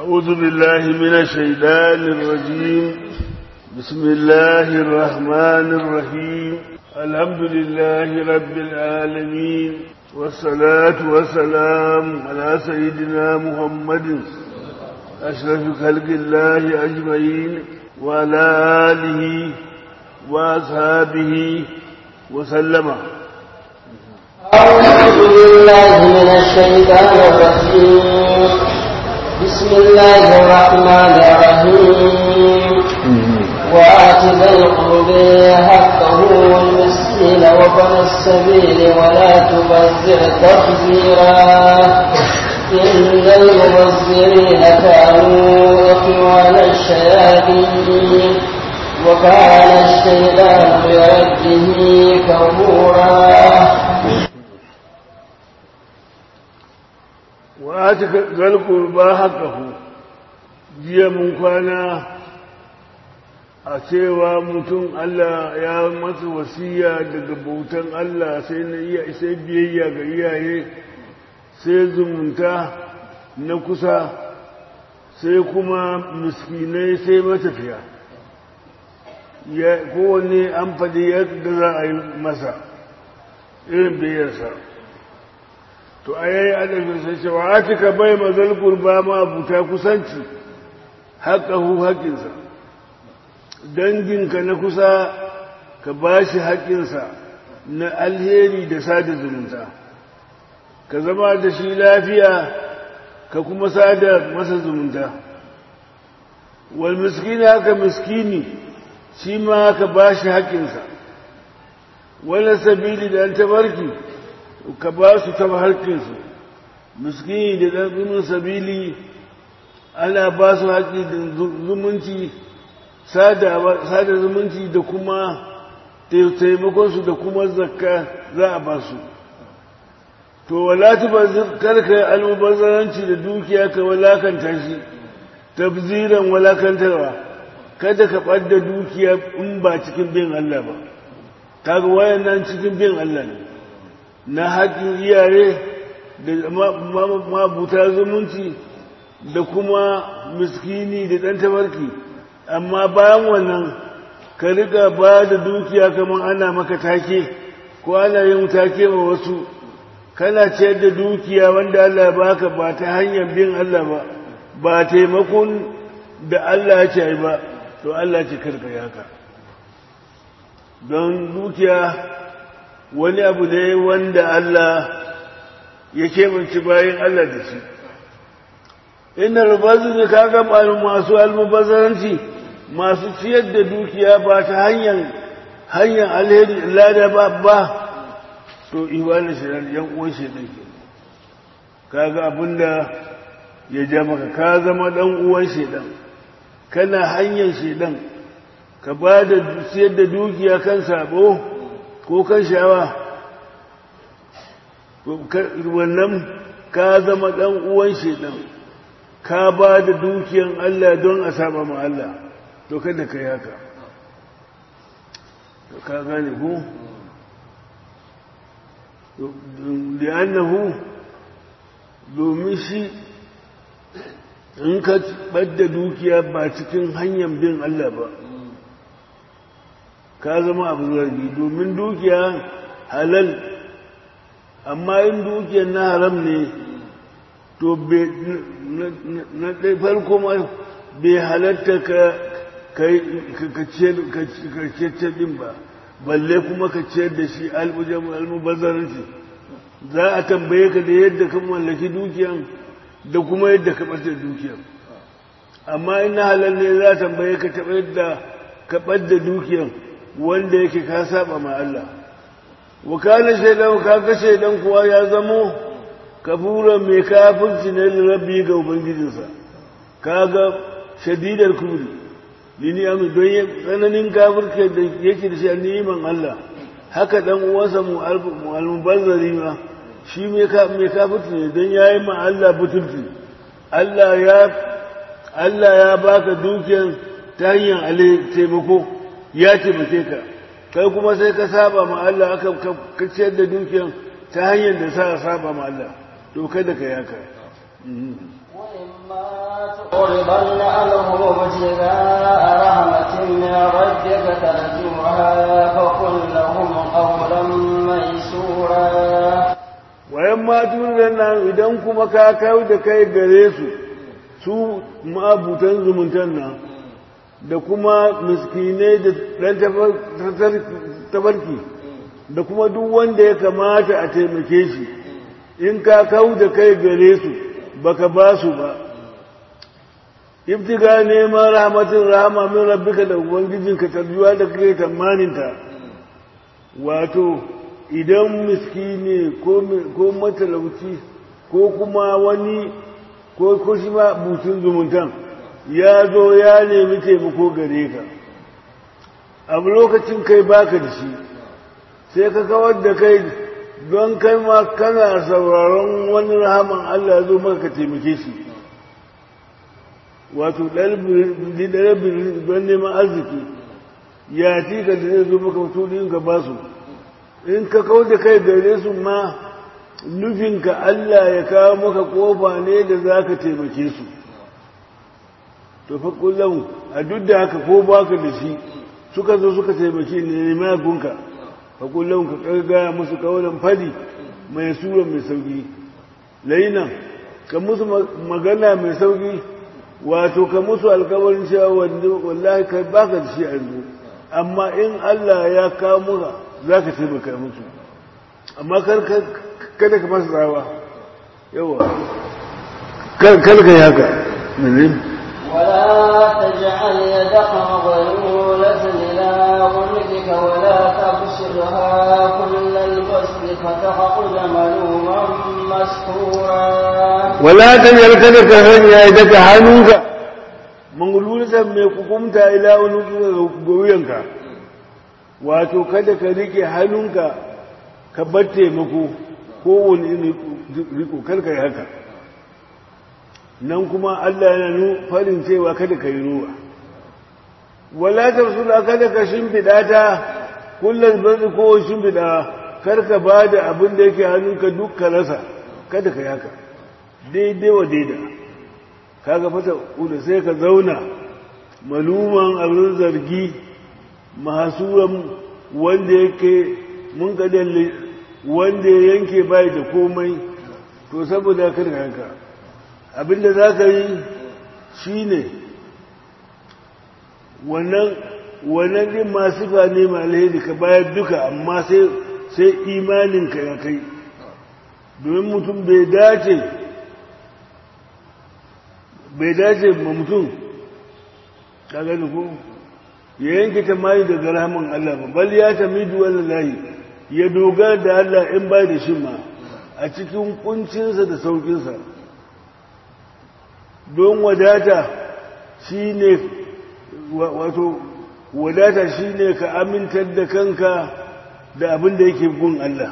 أعوذ بالله من الشيطان الرجيم بسم الله الرحمن الرحيم الحمد لله رب العالمين والصلاة والسلام على سيدنا محمد أشرف خلق الله أجمعين وعلى آله وأصحابه وسلم أعوذ بالله من الشيطان الرجيم بسم الله الرحمن الرحيم وآت ذا القرب حقه والمسكين وابن السبيل ولا تبذر تبذيرا إن المبذرين كانوا إخوان الشياطين وكان الشيطان لربه كفورا wa ta galku ba haƙahu jiya mun kwana a cewa mutum Allah ya masa wasiya daga bautan Allah sai na iya sai biyayya ga iyaye sai zumunta na kusa sai kuma miskinai sai matafiya kowanne an faɗi yadda za a yi masa irin biyayyarsa to a yayi adabin sai cewa atika bai mazal kurba ma buta kusanci haƙahu haƙinsa danginka na kusa ka ba shi haƙinsa na alheri da sada zumunta ka zama da shi lafiya ka kuma sada masa zumunta wal miskini haka miskini shi ma ka ba shi haƙinsa wani sabili da an tabarki ka ba su ta harkinsu miskini da ɗanɗunin sabili ana ba su haƙi da zumunci sada zumunci da kuma taimakonsu da kuma zakka za a ba su to walati ba karka almubazzaranci da dukiya ka walakanta shi tabziran walakantarwa kada ka ɓadda dukiya in ba cikin bin Allah ba kaga wayan nan cikin bin Allah ne na haƙin iyaye da mabuta zumunci da kuma miskini da ɗan tabarki amma bayan wannan ka riga ba da dukiya kamar ana maka take ko ana yin take ma wasu kana ciyar da dukiya wanda Allah baka ba ta hanyar bin Allah ba ba taimakon da Allah ya ce ba to Allah ce karka haka don dukiya wani abu ne wanda Allah ya kemanci bayan Allah da shi inda rubazu ne kaga masu almubazzaranci masu ciyar da dukiya ba ta hanyar hanyar alheri lada ba ba to iwanin shirar yan uwan shaidan ke kaga abinda ya ja maka ka zama dan uwan shaidan kana hanyar shaidan ka ba da ciyar da dukiya kan sabo ko kan sha'awa wannan ka zama ɗan uwan shaidan ka ba da dukiyan Allah don a saba ma Allah to kada ka yi haka ka gane ku li'annahu domin shi in ka ɓadda dukiya ba cikin hanyar bin Allah ba ka zama abu zargi domin dukiya halal amma in dukiyar na haram ne to na ɗai farko ma bai halatta ka ciyar ɗin ba balle kuma ka ciyar da shi almubazzaranci za a tambaye ka da yadda ka mallaki dukiyan da kuma yadda ka ɓata dukiyan amma in na halal ne za a tambaye ka taɓa yadda ka ɓadda dukiyan wanda yake ka saba ma Allah wakalar shaidan kaga shaidan kuwa ya zamo kafura mai kafirci ne da rabbi ga ubangijinsa kaga shadidar kubri lini ami don tsananin kafirce da yake da shi a neman Allah haka dan uwansa mu almubazzari ma shi mai kafirci ne don ya yi ma Allah butulci Allah ya Allah ya baka dukiyar ta hanyar taimako ya taimake ka kai kuma sai ka saba ma Allah aka ka ciyar da dukiyar ta hanyar da sa saba ma Allah to kada ka yaka وإما بل نعلهم ابتغاء رحمة من ربك ترجوها فقل لهم قولا ميسورا wayan matun nan idan kuma ka kawo da kai gare su su ma'abutan zumuntan nan da kuma miskinai da ɗan tafarki da kuma duk wanda ya kamata a taimake shi in ka kawo da kai gare su baka ba su ba ibtiga neman rahmatin rahama min rabbika da ubangijinka tarjuwa da kake tamaninta wato idan miskini ko matalauci ko kuma wani ko ko shi ma butun zumuntan ya zo ya nemi taimako gare ka abu lokacin kai baka da shi sai ka kawar da kai don kai ma kana sauraron wani rahaman Allah ya zo maka ka taimake shi wato ɗalibin don neman arziki ya tika da zai zo maka mutu ka ba su in ka kawo da kai gare su ma nufinka Allah ya kawo maka kofa ne da za ka taimake su to fa kullum a duk da haka ko baka da shi suka zo suka taimake ne ne gunka fa kullum ka kargaya musu kawalan fadi mai sura mai sauki lainan ka musu magana mai sauki wato ka musu alkawarin cewa wallahi kai baka da shi a yanzu amma in Allah ya kawo muka za ka taimaka musu amma kada ka masa tsawa yawa kada ka yi haka ولا تجعل يدك مغلولة إلى عنقك ولا تبسطها كل البسط فتقعد ملوما مسحورا ولا تجعل kada ka sanya yadaka hannunka mangululatan mai kukumta ila unuka ga wuyanka wato kada ka rike hannunka ka bar taimako kowane irin riko karka yi haka nan kuma Allah yana nu farin cewa kada ka yi ruwa wala tarsula kada ka shimfiɗa ta kullum barzi ko shimfiɗa karka ba da abin da yake hannunka duk ka rasa kada ka yi haka daidai wa daida kaga fata uda sai ka zauna maluman abin zargi mahasuran wanda yake mun kadalle wanda ya yanke bai da komai to saboda kada ka haka abinda za ka yi shi ne wannan din masu ne ma alheri ka bayar duka amma sai imaninka ya kai domin mutum bai dace bai dace ma mutum ka gani ko ya yanke ta mani daga rahaman Allah ba bal ya tamidu wallahi ya dogara da Allah in bai da shi ma a cikin kuncinsa da saukinsa don wadata shi ne wato wadata shi ne ka amintar da kanka da abin da yake gun Allah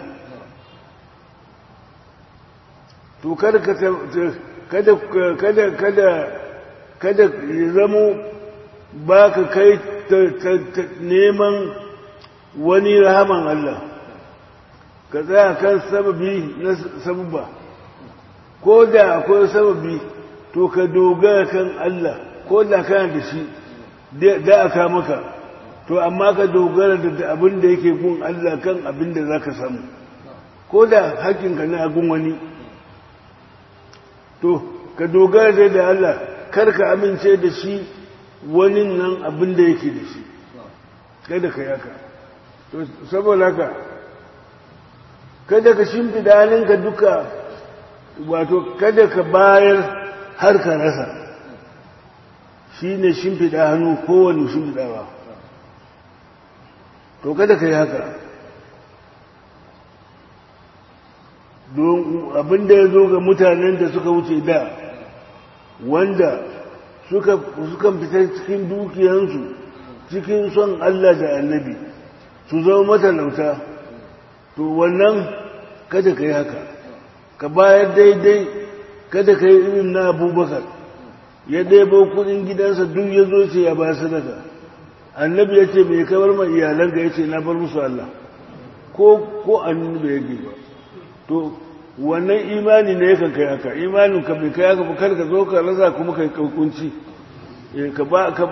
to kada kada kada kada kada ya zamo ba ka kai neman wani rahaman Allah ka tsaya kan sababi na sababa ko da akwai sababi to ka dogara kan Allah ko da kana da shi da aka maka to amma ka dogara da abin da yake gun Allah kan abin da za ka samu ko da hakinka na agun wani to ka dogara da Allah kar ka amince da shi wani nan abin da yake da shi kada ka yaka to saboda haka kada ka shimfida halinka duka wato kada ka bayar har ka rasa shi ne shimfiɗa hannu kowane shimfiɗawa to kada ka yi haka don abinda ya zo ga mutanen da suka wuce da wanda suka fita cikin dukiyansu cikin son Allah da annabi su zama matalauta to wannan kada ka yi haka ka bayar daidai kada ka yi irin na abubakar ya ɗebo kudin gidansa duk ya zo ce ya ba sadaka annabi ya ce mai kamar ma iyalanka ya ce na bar musu Allah ko ko annabi ya ba to wannan imani ne yakan kai haka imanin ka bai kai haka ba kar ka zo ka rasa kuma kai kunci ka ba ka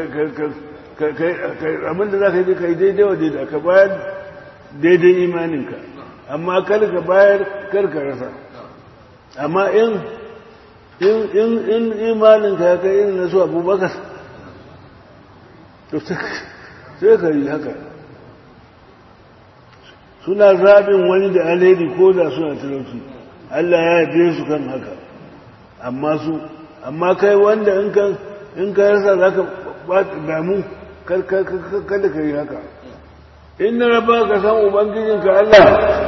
abin da za ka yi ka yi daidai wa daidai ka bayar daidai imaninka amma kar ka bayar kar ka rasa amma in in imaninka ya kai irin na su abubakar to sai ka yi haka suna zaɓin wani da alheri ko da suna talauci Allah ya yabe su kan haka amma su amma kai wanda in ka in ka rasa za ka damu kada ka yi haka inna rabba ka san ubangijinka Allah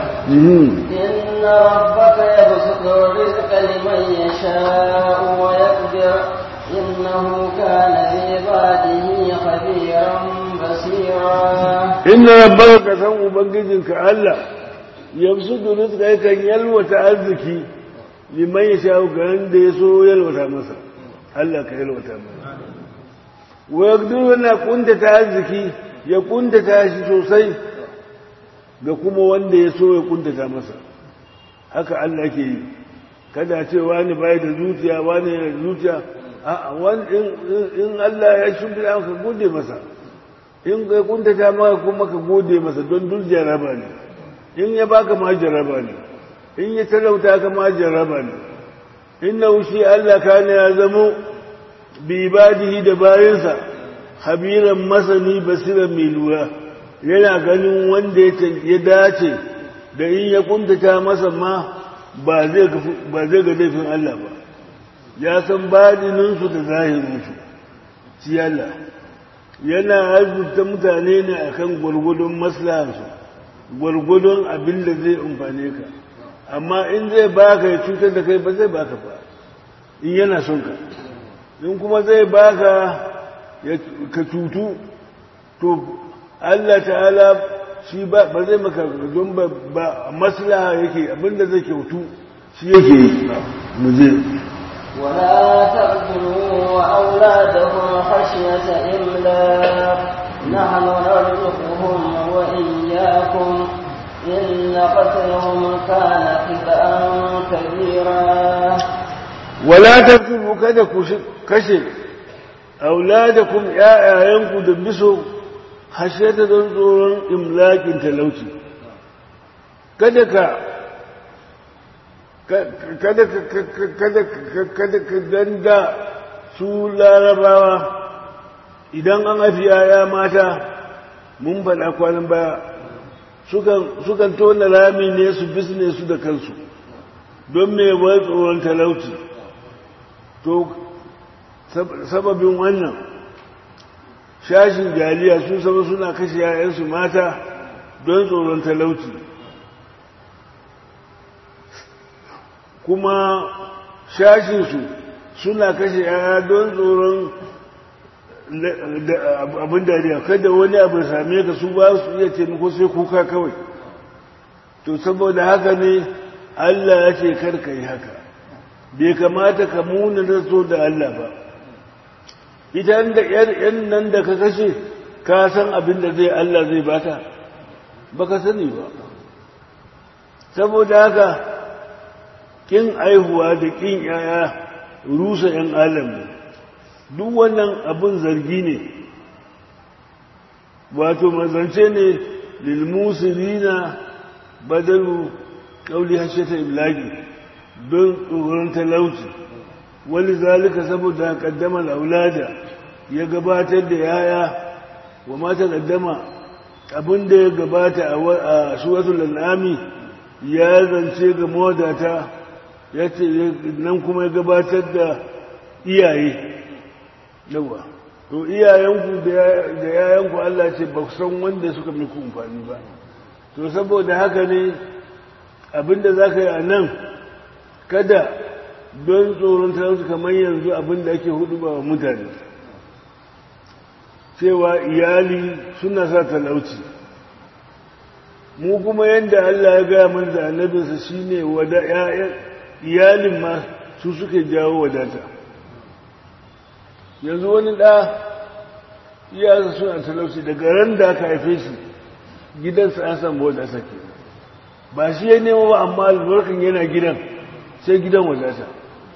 inna rabbaka yabsutu rizqa liman yasha'u wa yaqdir innahu kana bi ibadihi khabiran basira inna rabbaka ka san ubangijinka Allah yabsutu rizqa yakan yalwata arziki liman yasha'u ga wanda ya so yalwata masa Allah ka yalwata masa wa yaqdiru yana kuntata arziki ya kuntata shi sosai ga kuma wanda ya so ya kuntata masa haka Allah ke yi kada ce wani bai da zuciya wani da zuciya a in Allah ya shimfiɗa ka gode masa in ka kuntata maka kuma ka gode masa don duk jaraba ne in ya baka ma jaraba ne in ya talauta ka ma jaraba ne inna shi Allah kana ya zamo bi ibadihi da bayansa habiran masani basiran mai lura yana ganin wanda ya dace da in ya kuntata masa ma ba zai ga laifin Allah ba ya san badininsu da zahirinsu ci Allah yana arzuta mutane ne akan gwargwadon maslahansu gwargwadon abin da zai amfane ka amma in zai baka ya cutar da kai ba zai baka ba in yana son ka in kuma zai baka ka cutu to Allah ta'ala shi ba zai maka don ba maslaha yake abinda zai kyautu shi yake yi mu je ولا تقتلوا أولادهم خشية إملاق نحن نرزقهم وإياكم إن قتلهم كان خطأ كبيرا ولا تقتلوا كذا كشف auladakum ƴaƴayenku da biso hashiyata don tsoron imlakin talauci kada ka kada ka kada ka kada ka danda su larabawa idan an haifi yaya mata mun faɗa kwanan baya sukan tona rami ne su bisne su da kansu don mai wai tsoron talauci to sababin wannan shashin jaliya sun saba suna kashe yayansu mata don tsoron talauci kuma shashinsu suna kashe yaya don tsoron abin dariya kada wani abu same ka su ba su iya taimako sai kuka kawai to saboda haka ne Allah ya ce karka yi haka bai kamata ka muna da so da Allah ba ita da ‘yan nan da ka kashe ka san abin da zai Allah zai bata ba ka sani ba saboda haka kin aihuwa da kin ‘ya'ya rusa ‘yan alam ne duk wannan abin zargi ne wato mazance ne lilmusulina badalu ƙauli hasheta iblagi don tsoron talauci wani zalika saboda kaddama aulada ya gabatar da yaya wa mata kaddama abinda ya gabata a suratul al'ami ya zance ga mawadata ya ce nan kuma ya gabatar da iyaye yawa to iyayenku da yayanku Allah ce ba san wanda suka miku amfani ba to saboda haka ne abinda za ka yi a nan kada don tsoron talauci kamar yanzu abin da ake hudu ba wa mutane cewa iyali suna sa talauci mu kuma yadda Allah ya gaya mana da annabinsa shine wada iyalin ma su suke jawo wadata yanzu wani ɗa iyasa suna talauci daga ran da aka haife shi gidansa an samu wadata ke ba shi ya nema ba amma albarkan yana gidan sai gidan wadata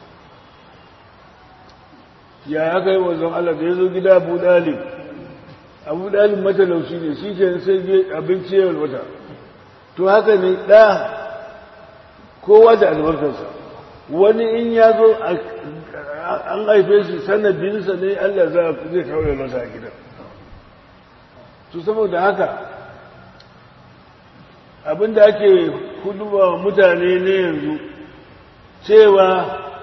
ya aka yi wanzan Allah da ya zo gida abu dalib abu dalib matalauci ne shi ke sai abinci ya walwata to haka ne ɗa kowa da albarkarsa wani in ya zo an haife shi sanadinsa ne Allah zai kawai masa a gidan to saboda haka abinda ake kuduwa mutane ne yanzu cewa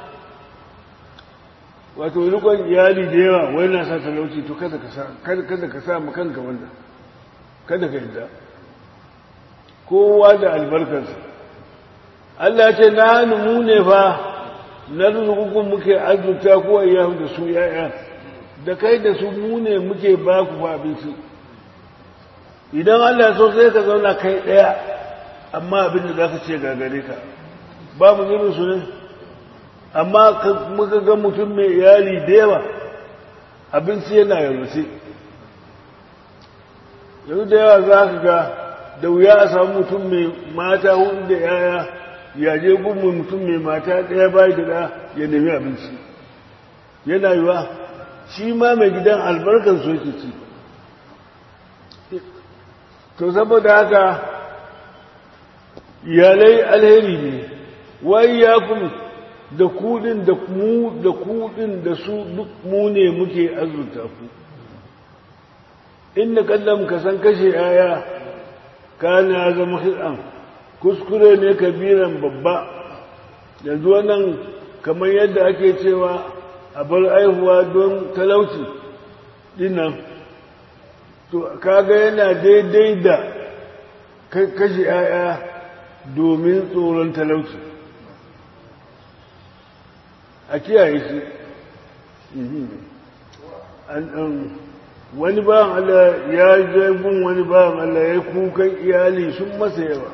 wato rikon iyali da yawa wai na sa talauci to kada ka sa kanka wanda kada ka yadda kowa da albarkarsa Allah ce na hannu mu ne fa na rizukukun muke azurta kowa ya da su ya'ya da kai da su mu ne muke ba ku fa abinci idan Allah so sai ka zauna kai ɗaya amma abin da za ka ce gagare ka babu irin su ne amma muka ga mutum mai iyali da yawa abinci yana yarwace yanzu da yawa za ka ga da wuya a samu mutum mai mata hudu da yaya yaje gungun mutum mai mata ɗaya bai da ɗa ya nemi abinci yana yiwa shi ma mai gidan albarkar so yake ci to saboda haka iyalai alheri ne wai ya kuma da kudin da mu da kudin da su duk mu ne muke azurta ku inda kallon ka san kashe yaya kana ya zama hitsan kuskure ne kabiran babba yanzu wannan kamar yadda ake cewa a bar aihuwa don talauci dinnan to kaga yana daidai da kashe yaya domin tsoron talauci a kiyaye shi wani bayan Allah ya je gun wani bayan Allah ya kukan iyali sun masa yawa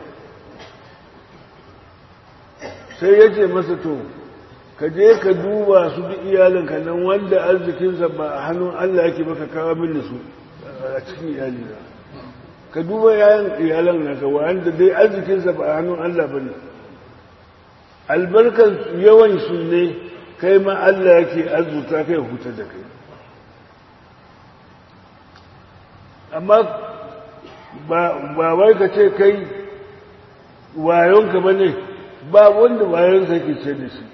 sai ya ce masa to ka je ka duba su duk iyalinka nan wanda arzikinsa ba a hannun Allah yake baka kawo mini su a cikin iyalina ka duba yayan iyalan naka wanda dai arzikinsa ba a hannun Allah ba ne albarkar yawan su ne kai ma Allah yake arzuta kai huta da kai amma ba wai ka ce kai wayonka ba ne ba wanda wayonsa ke ce da shi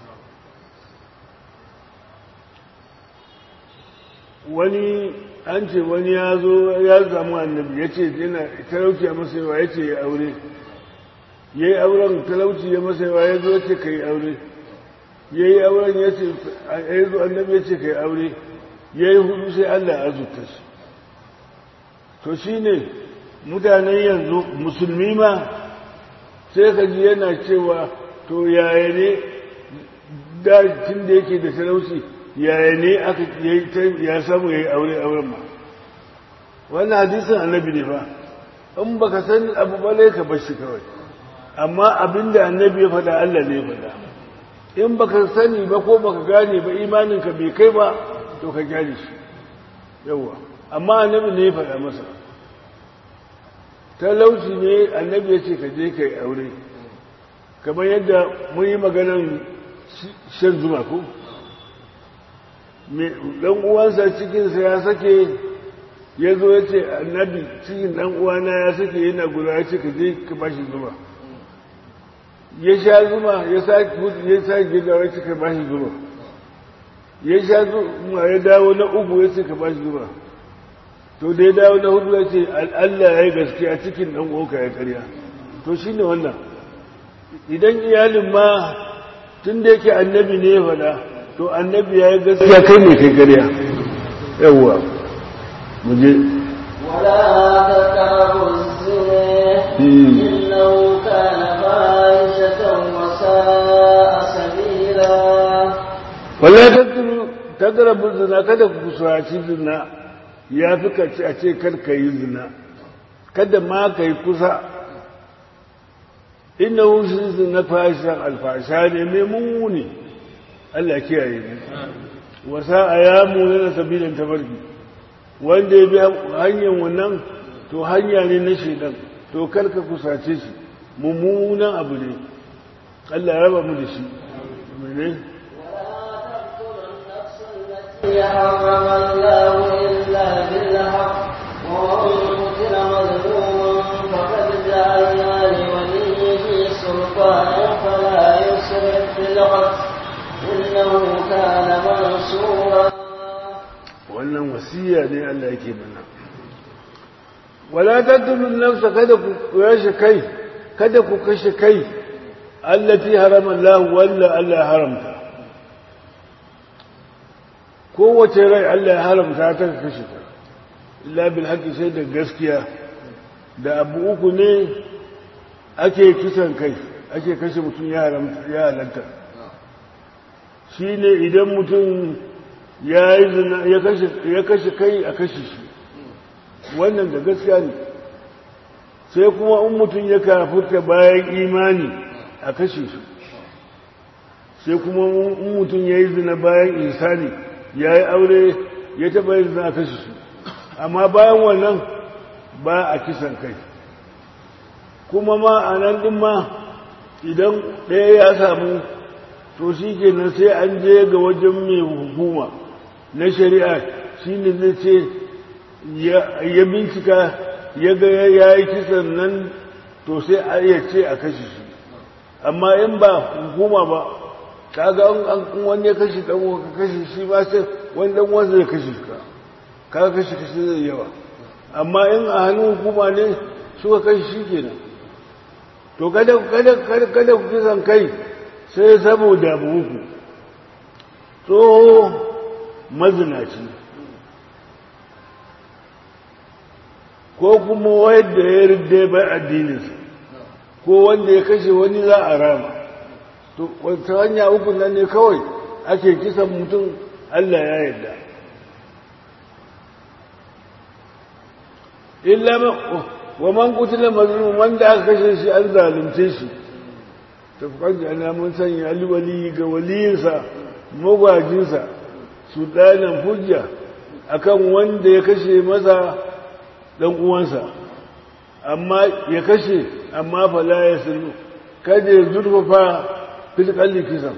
wani an ce wani ya zo ya samu annabi ya ce yana talauci a masa yawa ya ce ya aure ya yi auren talauci ya masa yawa ya zo ya ce ka yi aure ya yi auren ya ce ya zo annabi ya ce ka yi aure ya yi hudu sai allah ya azurta shi to shi ne mutanen yanzu musulmi ma sai ka ji yana cewa to yaya ne da tun da yake da talauci yaya ne aka ya samu ya yi aure auren ma wannan hadisin annabi ne fa in baka san abu bale ka bar shi kawai amma abinda annabi ya faɗa Allah ne ya faɗa in baka sani ba ko baka gane ba imaninka bai kai ba to ka gyale shi yawa amma annabi ne ya faɗa masa talauci ne annabi ya ce ka je ka yi aure kamar yadda mun yi maganan shan zuma ko dan uwansa cikinsa ya sake ya zo ya ce annabi cikin dan uwana ya sake yana guda ya ce ka je ka bashi zuma ya sha zuma ya sake ya sake gida ya ce ka bashi zuma ya sha zuma ya dawo na uku ya ce ka bashi zuma to da ya dawo na hudu ya ce Allah ya yi gaskiya cikin dan uwanka ya karya to shine wannan idan iyalin ma tun da yake annabi ne ya faɗa to annabi ya yi gaskiya kai ne kai gariya yawwa mu je ولا تقربوا الزنا إنه كان فاحشة وساء سبيلا wala tatturu tattara zina kada ku kusaci zina ya fi ka ce a ce kar ka yi zina kada ma ka yi kusa inna wushi zina fashin alfasha ne mai muni Allah kiyaye ne wasa a ya muni na sabilin tabarki wanda ya bi hanyar wannan to hanya ne na shaidan to karka kusace shi mummunan abu ne Allah ya raba mu da shi mene هي حرم الله إلا بالحق ومن قتل مظلوما فقد جعلنا لوليه سلطانا فلا يسرف في القتل إنه كان منصورا wannan wasiya ne Allah yake mana wala taqtulun nafsa kada ku kashe kai kada ku kashe kai allati harama Allah walla Allah haramta kowace rai Allah ya haramta ta kashe ta illa bil haqqi sai da gaskiya da abu uku ne ake kisan kai ake kashe mutum ya haramta ya halatta shine idan mutum ya yi zina ya kashe kai a kashe shi wannan da gaskiya ne sai kuma in mutum ya kafurta bayan imani a kashe shi sai kuma in mutum ya yi zina bayan insani ya yi aure ya taɓa yin zina a kashe shi amma bayan wannan ba a kisan kai kuma ma a nan ɗin ma idan ɗaya ya samu to shi kenan sai an je ga wajen mai hukuma na shari'a shi ne zai ce ya bincika ya ga ya yi kisan nan to sai a iya ce a kashe shi amma in ba hukuma ba kaga an wani ya kashe dan ka kashe shi ba sai wani dan wanda ya kashe ka kaga kashe kashe zai yawa amma in a hannun hukuma ne suka kashe shi kenan to kada kada kada ku kisan kai sai saboda buku tsoho mazinaci ko kuma wadda ya rinde bai addininsa ko wanda ya kashe wani za a rama to wata hanya uku nan ne kawai ake kisan mutum Allah ya yarda illa wa man kutila mazlum wanda aka kashe shi an zalunce shi tafkan jana mun sanya alwali ga waliyinsa magwajinsa su ɗanan hujja akan wanda ya kashe masa ɗan uwansa amma ya kashe amma fala ya sirru kada ya zurfafa filkalli kisan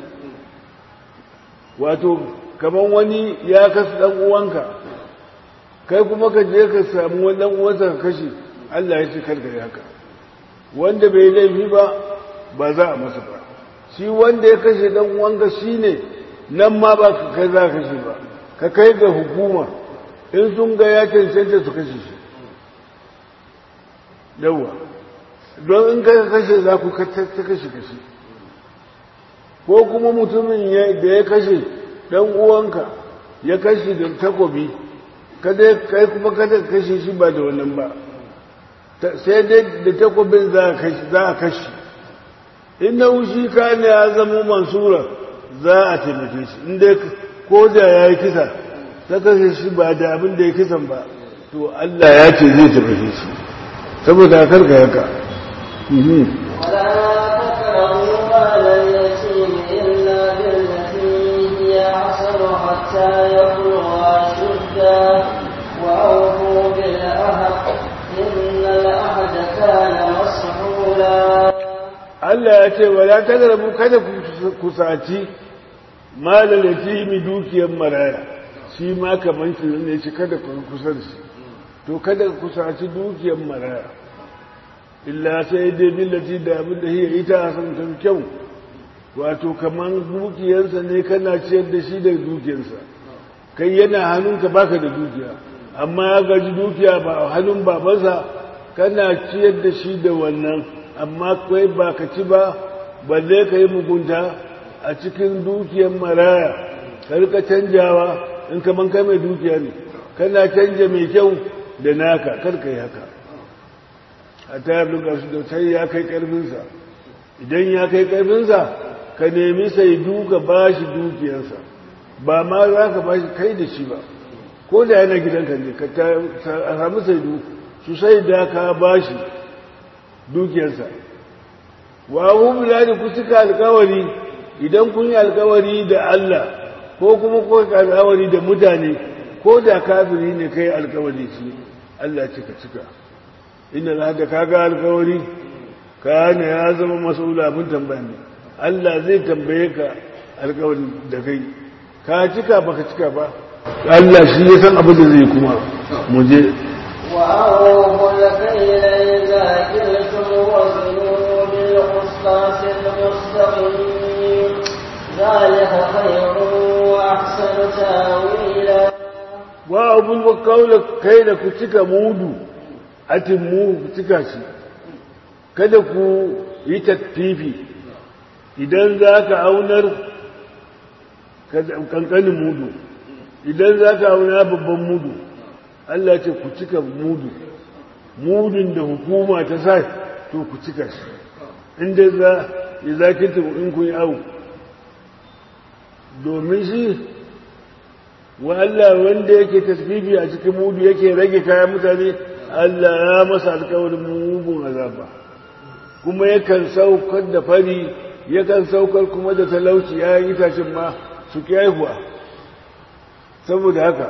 wato kamar wani ya kasu ɗan uwanka kai kuma ka je ka samu wani ɗan uwansa ka kashe Allah ya ce karka yi haka wanda bai laifi ba ba za a masa ba shi wanda ya kashe ɗan uwanka shi ne nan ma ba ka kai za ka kashe ba ka kai ga hukuma in sun ga ya cancanta su kashe shi yawa don in ka kashe za ku ta kashe kashe ko kuma mutumin da ya kashe dan uwanka ya kashe da takobi kada kai kuma kada kashe shi ba da wannan ba sai dai da takobin za a kashe inda wushi ka ne ya zama mansura za a taimake shi inda ko da ya yi kisa ta kashe shi ba da abin da ya kisan ba to Allah ya ce zai taimake shi saboda karka yaka ولا تقربوا مال اليتيم إلا بالتي هي أحسن حتى يبلغ أشده وأوفوا بالعهد إن العهد كان مسحولا Allah ya ce wala tagrabu kada ku kusaci malal yatimi dukiyar maraya shi ma kaman shi ne shi kada ku kusa da shi to kada ku kusaci dukiyar maraya illa sai dai billati da abin da hiya ita san ta kyau wato kaman dukiyarsa ne kana ciyar da shi da dukiyarsa kai yana hannunka baka da dukiya amma ya gaji dukiya ba a hannun babansa kana ciyar da shi da wannan amma kai ba ka ci ba balle ka yi mugunta a cikin dukiyar maraya ka rika canjawa in kaman kai mai dukiya ne kana canja mai kyau da naka kar ka yi haka a ta yi abin su da sai ya kai karfinsa idan ya kai karfinsa ka nemi sai duka ba shi dukiyarsa ba ma za ka ba shi kai da shi ba ko da yana gidanka ne ka samu sai su sai da ka ba shi dukiyarsa wa abu da ku cika alkawari idan kun yi alkawari da Allah ko kuma ko alkawari da mutane ko da kafiri ne kai alkawari shi Allah cika cika inna la da kaga alkawari kana ya zama mas'ula abin tambaya ne Allah zai tambaye ka alƙawarin da kai ka cika baka cika ba Allah shi ya san abin da zai kuma mu je وأوفوا الكيل إذا كلتم وزنوا بالقسطاس المستقيم ذلك خير وأحسن تاويلا wa abun kaula kai da ku cika mudu atin mu ku cika shi kada ku yi tattifi idan za ka aunar kankanin mudu idan za ka auna babban mudu Allah ce ku cika mudu mudun da hukuma ta sa to ku cika shi inda za ya zakinta in kun yi awu domin shi wa Allah wanda yake tasbibi a cikin mudu yake rage kayan mutane Allah ya masa alkawarin mugun azaba kuma yakan saukar da fari yakan saukar kuma da talauci ya yi tashin ma su haihuwa saboda haka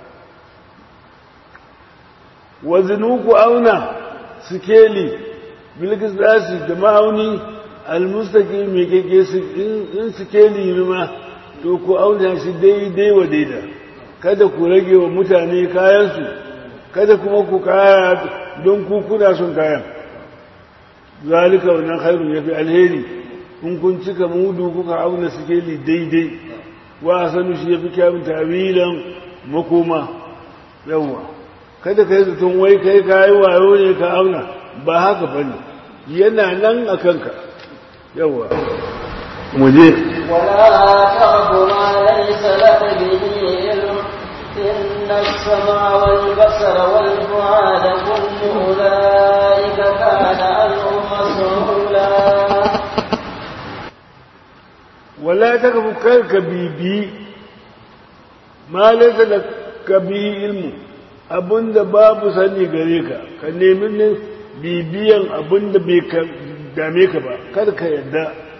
wazinu ku auna sikeli bilgis dasi da ma'auni almustaki mai keke in sikeli ma to ku auna shi daidai wa daida kada ku rage wa mutane kayansu kada kuma ku kaya don ku kuna son kayan zalika wannan khairun yafi alheri in kun cika mudu kuka auna sikeli daidai wa sanu shi yafi kyawun tawilan makoma yawa kada kai zaton wai kai kayi wayo ne ka auna ba haka bane yana nan a kanka yawa mu je ولا تقف ما ليس لك به علم إن السمع والبصر والفؤاد كل أولئك كان عنه مسؤولا ولا تقف كرك بيبي ما ليس لك به علم abinda babu sani gare ka ka nemi ne bibiyan abinda bai dame ka ba kar ka yadda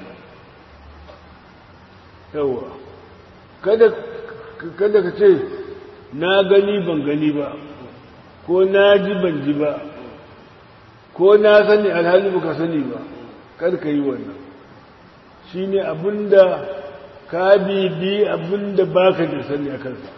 yawa kada kada ka ce na gani ban gani ba ko na ji ban ji ba ko na sani alhali ba ka sani ba kar ka yi wannan shi ne abinda ka bibi abinda ba ka da sani a kansa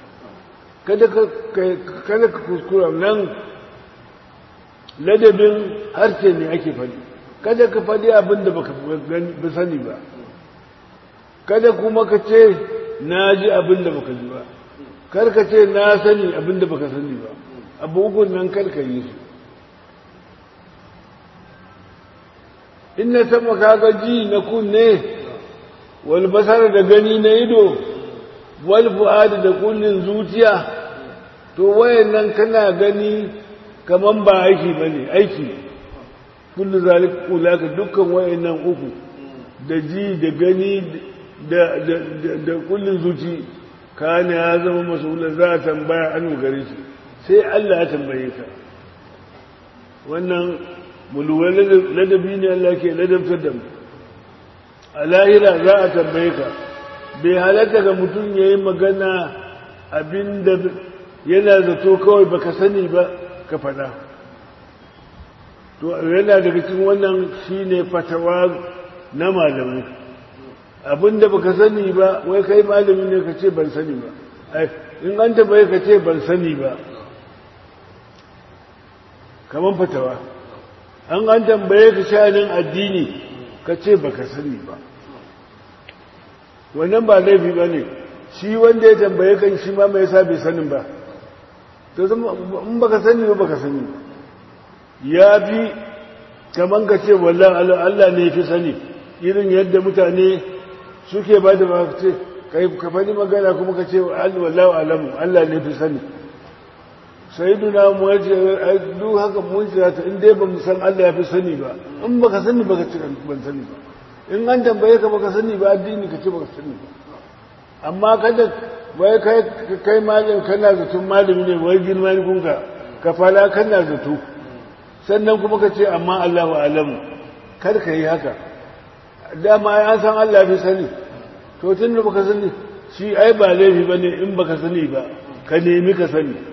kada ka kuskura nan ladabin harshe ne ake faɗi kada ka faɗi abinda ba ka sani ba kada kuma ka ce na ji abinda ba ka ji ba kar ka ce na sani abinda ba ka sani ba abubuwan nan kar ka yi su in na sama kaga ji na kunne wal basar da gani na ido wal fu'ad da kullin zuciya to wayannan kana gani kaman ba aiki bane aiki kullu zalika ulaka dukkan wayannan uku da ji da gani da da da kullin zuci kana ya zama mas'ula za a tambaya an gare shi sai Allah ya tambaye ka wannan mulwar ladabi ne Allah ke ladabtar da mu a lahira za a tambaye ka bai halatta ga mutum ya yi magana abinda yana zato kawai baka sani ba ka faɗa to yana daga cikin wannan shine fatawa na malamai abinda baka sani ba wai kai malami ne ka ce ban sani ba in an tambaye ka ce ban sani ba kamar fatawa an an tambaye ka shanin addini ka ce baka sani ba wannan ba laifi ba ne shi wanda ya tambaye kan shi ma mai sa bai sanin ba to in baka sani ba baka sani ya fi kaman ka ce wallan Allah ne fi sani irin yadda mutane suke ba da ba ce ka faɗi magana kuma ka ce wallahu alamu Allah ne fi sani sai duna mu yace duk haka mun jira ta in dai ba mu san Allah ya fi sani ba in baka sani baka ce ban sani ba in an tambaye ka baka sani ba addini ka ce baka sani ba amma kada wai kai kai malam kana zaton malami ne wai girma ne kunka ka fala kana zato sannan kuma ka ce amma Allahu alamu kar ka yi haka dama an san Allah fi sani to tun da baka sani shi ai ba laifi bane in baka sani ba ka nemi ka sani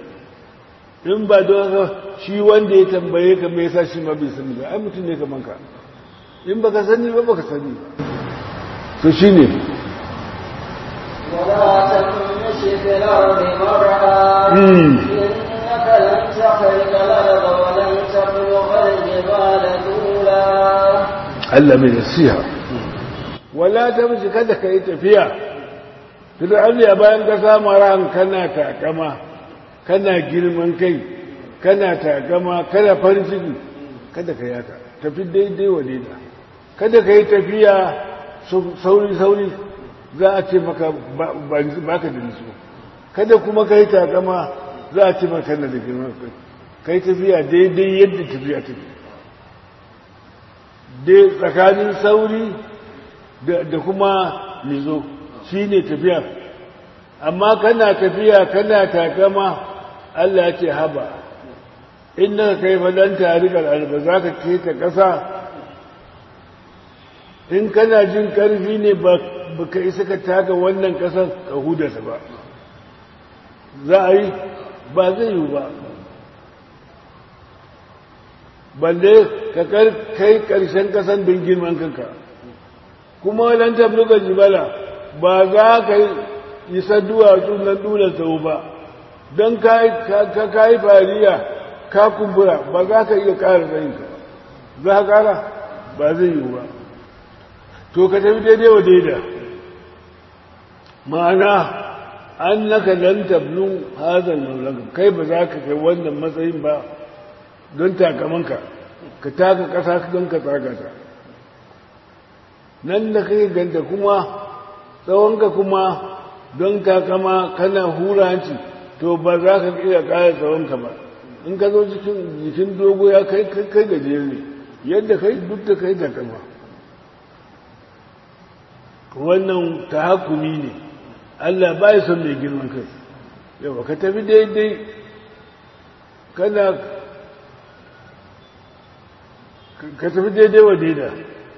in ba don haka shi wanda ya tambaye ka me yasa shi ma bai sani ba ai mutum ne kaman ka in baka sani ba baka sani to shine ولا تمش في الأرض مرحا مم. إنك لن تخرق الأرض ولن تبلغ الجبال طولا Allah mai nasiha wala ta mishi kada ka yi tafiya fir'aun ya bayan ka samu ran kana takama kana girman kai kana takama kana farin ciki kada ka yaka tafi daidai wa daida kada ka yi tafiya sauri sauri za a ce maka ba ka da nutsu kada kuma ka yi takama za a ce maka na da girman kai ka yi tafiya daidai yadda tafiya take dai tsakanin sauri da kuma nizo shi ne tafiya amma kana tafiya kana takama Allah ya ce haba inda ka kai fadan tarikar alba za ka keta ƙasa in kana jin ƙarfi ne ba ka isa ka taka wannan ƙasar ka hudasa ba za a yi ba zai yi ba balle ka kai ƙarshen ƙasan don girman kanka kuma wadan tabluka jibala ba za ka yi duwatsu na duna sau ba don ka yi fariya ka kumbura ba za ka iya ƙara tsayinka za ka ƙara ba zai yi ba to ka tafi daidai wa daida ma'ana an naka lan tablu hazan maulaka kai ba za ka kai wannan matsayin ba don takamanka ka taka ƙasa don ka tsaga ta nan da kai ganta kuma tsawonka kuma don takama kana huranci to ba za ka iya ƙara tsawonka ba in ka zo jikin dogo ya kai kai gajiyar ne yadda kai duk da kai takama wannan ta hakumi ne Allah ba ya son mai girman kai yawa ka tafi daidai kana ka tafi daidai wa daida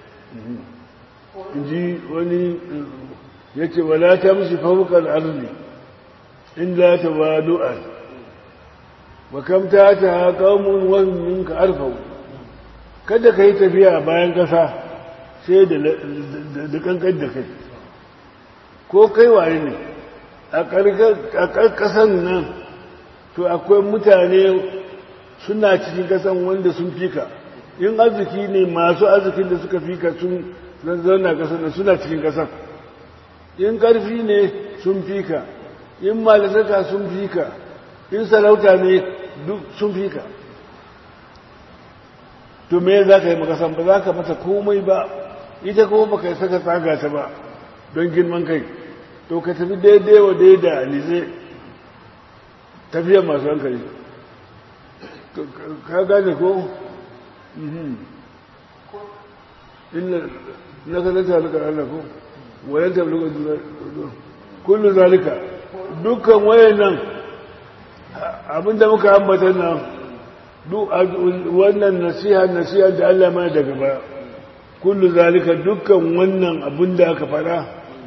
ji wani ya ce wala ta mishi fahimkar arzi inda ta wadu'a wa kamta ta kawun wani ka arfau kada ka yi tafiya bayan ƙasa sai da kankan da kai ko kai waye ne a ƙarƙasan nan to akwai mutane suna cikin ƙasan wanda sun fika in arziki ne masu arzikin da suka fika sun zauna ƙasar da suna cikin ƙasar in ƙarfi ne sun fika in malasaka sun fika in sarauta ne duk sun fika to me za ka yi makasan ba za ka mata komai ba ita kuma ba ka yi saka tsaga ta ba don girman kai to ka tafi daidai wa daida alize tafiyar masu hankali ka gane ko? illa na ka zata halika Allah ko wayan tabluga kullu zalika dukkan wayan nan abinda muka ambata nan duk wannan nasiha nasiha da Allah mana daga ba kullu zalika dukkan wannan abinda aka fara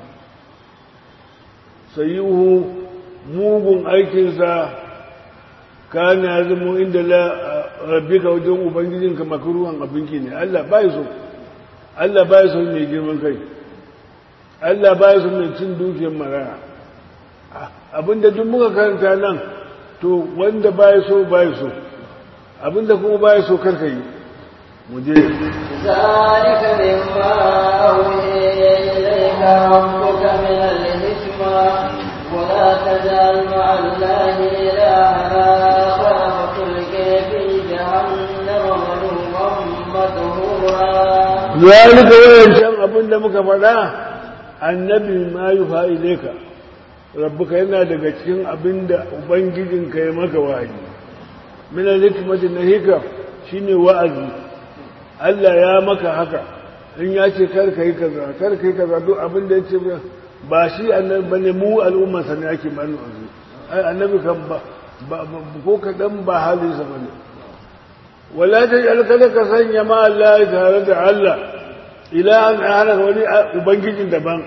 sayuhu mugun aikinsa kana zama inda la rabbika wajen ubangijinka makruhan abinki ne Allah bai so Allah bai so mai girman kai Allah bai so mai cin dukiyar maraya abinda duk muka karanta nan to wanda bai so bai so abinda kuma bai so karka yi mu je ذلك مما أوحي إليك ربك من الحكمة ولا تجعل مع الله إلها آخر فتلقي في جهنم ملوما مدهورا ذلك وينشان abin da muka faɗa annabi ma yi fa'ileka rabbuka yana daga cikin abin da ubangijinka ya maka wahayi mina hikmati na hikam shine wa'azi Allah ya maka haka in ya ce kar ka yi kaza kar ka yi kaza duk abin da ya ce ba shi annabi bane mu al'umma sa ne ake bani wa'azi ai annabi kan ba ko kaɗan ba halinsa bane wala ta kada ka sanya ma Allah tare da Allah ila an hana wani ubangijin daban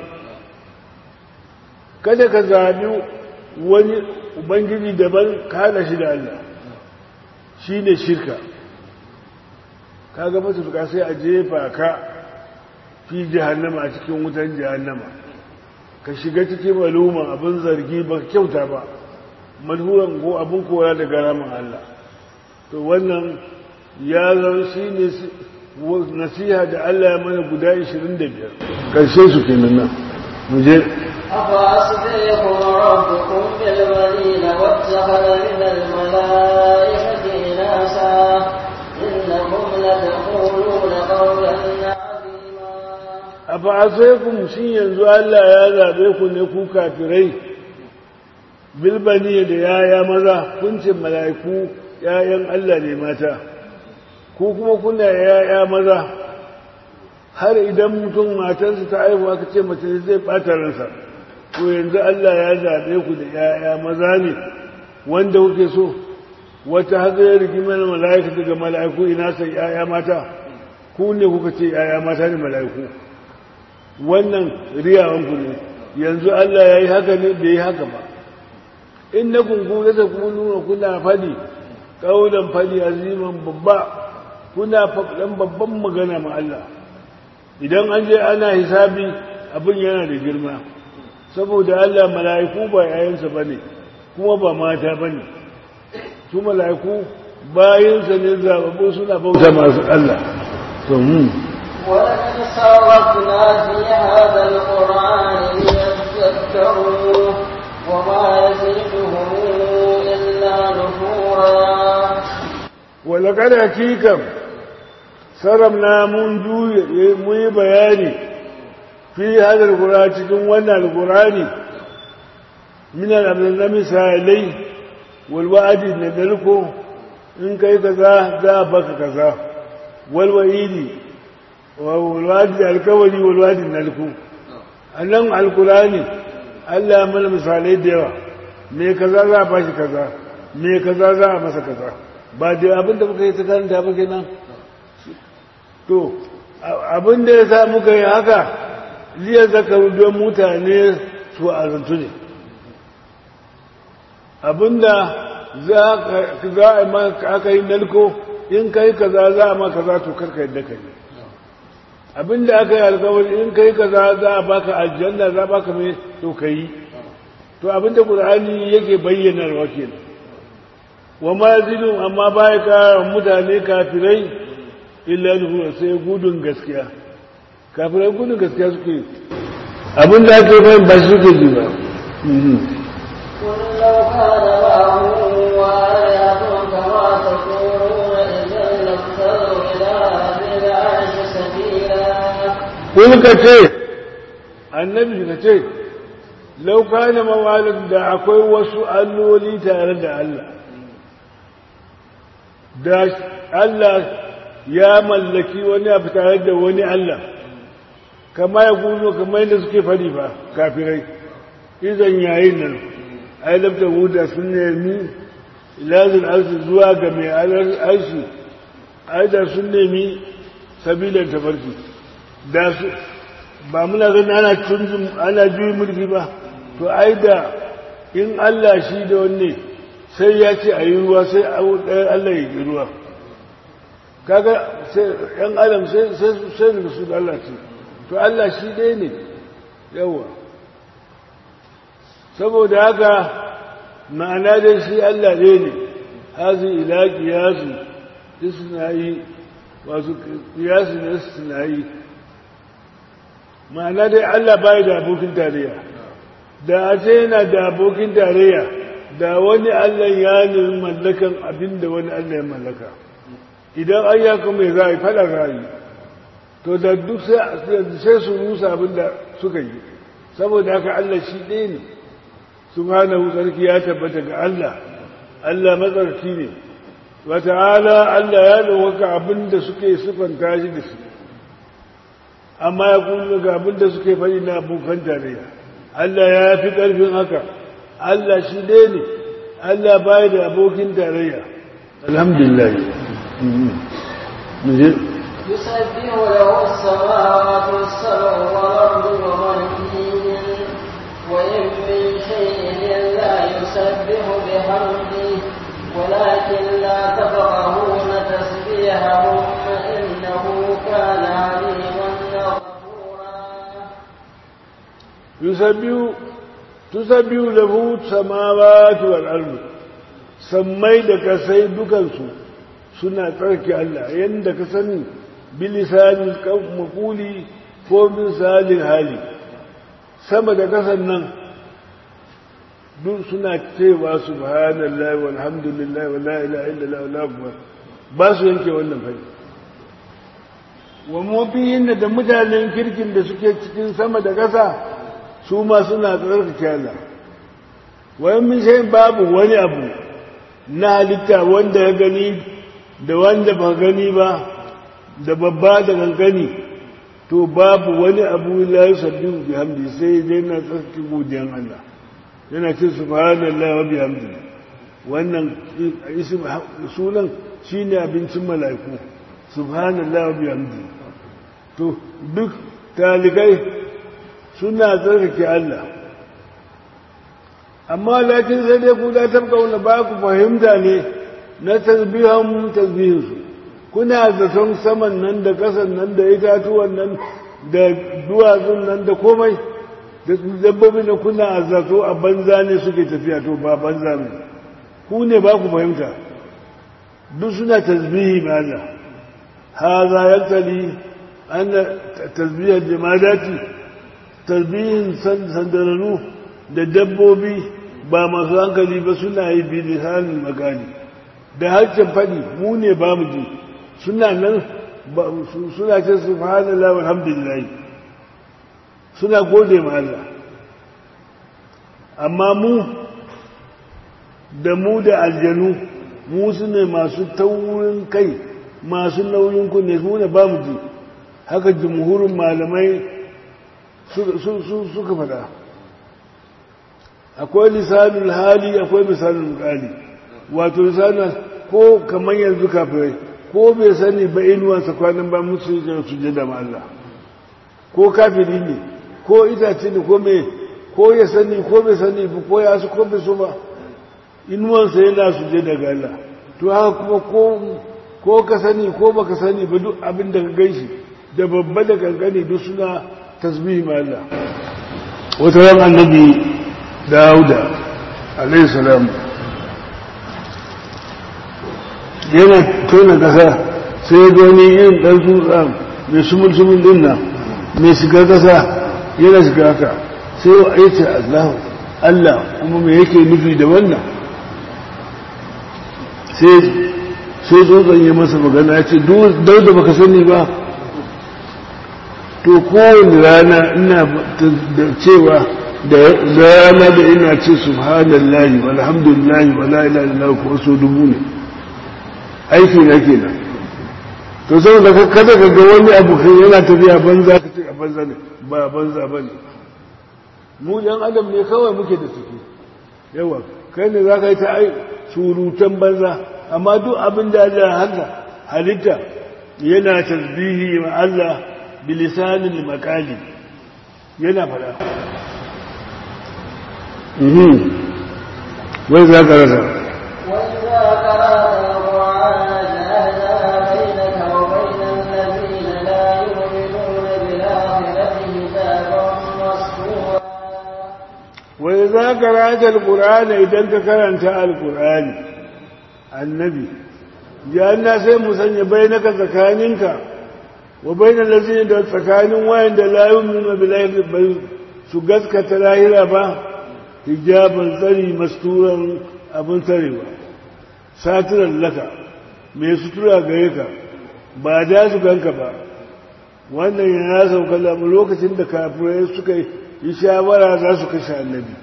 kada ka zabi wani ubangiji daban ka hada shi da Allah shi ne shirka ka ga matuka sai a jefa ka fi jahannama a cikin wutan jahannama ka shiga cikin maluma abin zargi ba kyauta ba malhuran ko abin kora daga ramin Allah to wannan ya zama shi ne nasiha da Allah ya mana guda 25 ƙarshe su kenan nan mu je أفأصبحكم ربكم بالبنين واتخذ من الملائكة إناسا إنكم لتقولون قولا عظيما أفعصيكم shi yanzu Allah ya zaɓe ku ne ku kafirai bilbani da yaya maza kun ce mala'iku ‘ya'yan Allah ne mata ko kuma kuna ‘ya'ya maza har idan mutum matarsa ta aihu aka ce mace zai ɓata ransa to yanzu Allah ya zaɓe ku da ‘ya'ya maza ne wanda kuke so wata haka ya rigimar mala'ika daga mala'iku ina sai ‘ya'ya mata ku ne kuka ce ‘ya'ya mata ne mala'iku wannan riyawanku ne yanzu Allah ya yi haka ne bai yi haka ba in na kunku da kuma nuna kuna fadi ƙaunar fadi aziman babba kuna faɗan babban magana ma Allah idan an je ana hisabi abin yana da girma saboda Allah mala'iku ba yayansa ba ne kuma ba mata ba ne su mala'iku bayansa ne zababu suna bauta masu Allah to mu ولقد صرفنا في هذا القرآن ليذكروا وما يزيدهم إلا نفورا ولقد حقيقة سرمنا من جوي مي بياني في هذا القرآن cikin wannan alqur'ani min al-amrina misalai wal wa'di nadalko in kai kaza za baka kaza wal wa'idi wal wa'di alkawali wal wa'di nalku annan alqur'ani Allah ya mana misalai da yawa me kaza za a bashi kaza me kaza za a masa kaza ba da abin da muka yi ta karanta ba kenan to abin da ya sa muka yi haka liya zakaru don mutane su azantu ne abin da za a maka aka yi nalko in kai kaza za a maka za to karka yadda ka yi abin da aka yi alkawari in kai kaza za a baka aljanna za a baka mai to ka yi to abin da ƙur'ani yake bayyanarwa kenan wa ma zidun amma baya kara mutane kafirai illa nuhura sai gudun gaskiya kafirai gudun gaskiya suke abin da ake bayan ba suke ji ba قل لو كان معه وآلهة كما تقولون إذا لابتغوا إلى ذي العرش سبيلا kun ka ce annabi ka ce lauka na mawalin da akwai wasu alloli tare da Allah da Allah ya mallaki wani abu tare da wani Allah kama ya guzo kamar yadda suke fari ba kafirai izan yayin nan ai labta huda sun nemi ilazin arzi zuwa ga mai arshi ai da sun nemi sabilan tafarki da su ba muna gani ana tunzun ana juyi mulki ba to ai da in Allah shi da wanne sai ya ce a yi ruwa sai ɗaya Allah ya yi ruwa kaga sai ‘yan adam sai da su da Allah ce to Allah shi ɗaya ne yawa saboda haka ma'ana dai shi Allah ɗaya ne hazi ila kiyasu isnayi wasu kiyasu ne isnayi ma'ana dai Allah bai da abokin tarayya da a ce yana da abokin tarayya da wani Allah ya nemi mallakan abin da wani Allah ya mallaka idan an ya kuma za a yi fada rayu to da duk sai su rusa abin da suka yi saboda haka Allah shi ɗaya ne subhanahu sarki ya tabbata ga Allah Allah matsarki ne wa ta'ala Allah ya ɗaukaka abin da suke sufanta shi da su amma ya kuma ga abin da suke faɗi na abokan tarayya Allah ya fi ƙarfin haka Allah shi ɗaya ne Allah baya da abokin tarayya alhamdulillah يسبح له السماوات السبع والأرض ومن فيهن وإن من شيء إلا يسبح بحمده ولكن لا تفقهون تسبيحهم إنه كان عليما غفورا yusabbihu tusabbihu lahu samawati wal ardu sammai da kasai dukansu suna tsarki Allah yanda ka sani bilisanin makuli ko misalin hali sama da kasan nan duk suna cewa subhanallahi walhamdulillahi wala ilaha illallah wala akbar ba su yanke wannan fari wa mafiyin da mutanen kirkin da suke cikin sama da ƙasa su ma suna tsarkake Allah wayan min sai babu wani abu na halitta wanda ya gani da wanda ba gani ba da babba da kankani to babu wani abu la yusabbihu bihamdi sai dai na tsarki godiyan Allah yana ce subhanallahi wa bihamdi wannan sunan shine abincin mala'iku subhanallahi wa bihamdi to duk talibai suna tsarkake Allah amma lakin sai dai ku da tabkauna ba ku fahimta ne na tasbihan tasbihinsu kuna zaton saman nan da ƙasan nan da itatuwan nan da duwatsun nan da komai da dabbobi da kuna zato a banza ne suke tafiya to ba banza ne ku ne ba ku fahimta duk suna tasbihi ma Allah haza yaktali anna tasbihar jamadati tasbihin sandararru da dabbobi ba masu hankali ba suna yi bi lisanin magani da harshen faɗi mu ne ba mu ji suna nan suna ce subhanallah walhamdulillah suna gode ma Allah amma mu da mu da aljanu mu su ne masu taurin kai masu nauyin ku ne mu ne ba mu ji haka jumhurin malamai suka faɗa akwai lisanin hali akwai misalin kali wato lisanin ko kamar yanzu kafirai ko bai sani ba inuwansa kwanan ba musu yi su da ma Allah ko kafiri ne ko itace ne ko mai ko ya sani ko bai sani ba ko ya su ko bai so ba inuwansa yana su je daga Allah to haka kuma ko ko ka sani ko baka sani ba duk abin da ka gaishi da babba da kankani duk suna tasbihi ma Allah wata ran annabi Dawuda alayhi salam yana tona kasa sai ya gani irin ɗan tsutsa mai sumul-sumul din nan mai shiga kasa yana shiga haka sai ya ce Allah Allah kuma me yake nufi da wannan sai sai tsotson ya masa magana ya ce dauda baka sani ba to kowane rana ina da cewa da rana da ina ce subhanallahi walhamdulillahi wala ilaha illallah ko so dubu ne aiki na kenan to saboda kada ka ga wani abu kai yana tafiya banza ka ce a banza ne ba banza ba ne mu yan adam ne kawai muke da suke yawa kai ne za ka yi ta ai surutan banza amma duk abin da Allah haka halitta yana tasbihi ma Allah bilisanin makali yana fada wai za ka rasa وإذا قرأت القرآن جعلنا بينك وبين الذين لا يؤمنون بالآخرة حجابا مستورا wai za ka rata alkur'ani idan ka karanta alkur'ani annabi ya na sai mu sanya bainaka tsakaninka wa bainan lazini da tsakanin wayan da la yu'minu billahi bai su gaskata lahira ba hijaban tsari masturan abin tsarewa satiran laka mai sutura gare ka ba da su ganka ba wannan yana sauka lamu lokacin da kafirai suka yi shawara za su kashe annabi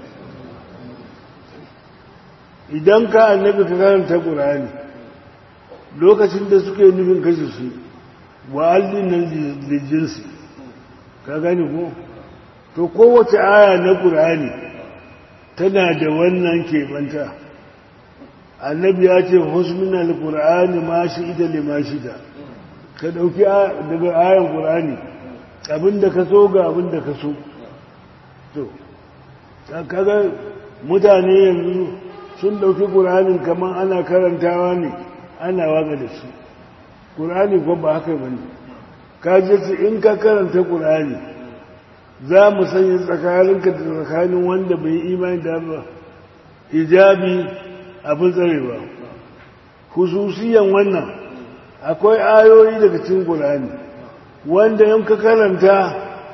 idan ka annabi ka karanta ƙur'ani lokacin da suka yi nufin kashe su wa allin nan da jinsi ka gani ko to kowace aya na ƙur'ani tana da wannan keɓanta annabi ya ce husmin al-ƙur'ani ma shi ita da ma shi da ka ɗauki daga ayan ƙur'ani abinda ka so ga abinda ka so to kaga mutane yanzu sun ɗauki ƙur'anin kamar ana karantawa ne ana waka da su ƙur'ani ko ba haka ba ne ka su in ka karanta ƙur'ani za mu sanya tsakaninka da tsakanin wanda bai yi imani da ba hijabi abin tsarewa hususiyan wannan akwai ayoyi daga cikin Qur'ani wanda in ka karanta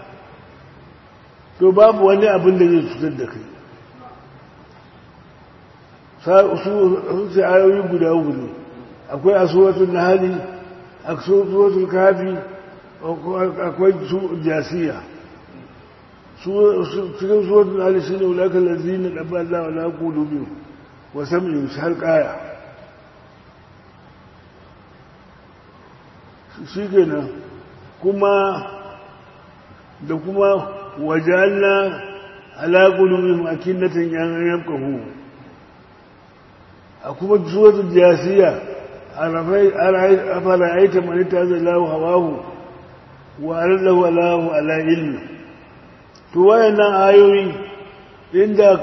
to babu wani abin da zai cutar da kai su ce ayoyi guda uku ne akwai a suratul nahli a suratul kafi akwai jasiya cikin suratul nahli shine ulaka allazina dabba Allah wala qulubihim wa sam'ihim har qaya shi kenan kuma da kuma wajalna ala qulubihim akinnatan yan yafqahu a kuma suratul jasiya afara aita man taza lahu hawahu wa arallahu alahu ala ilmi to wayannan ayoyi inda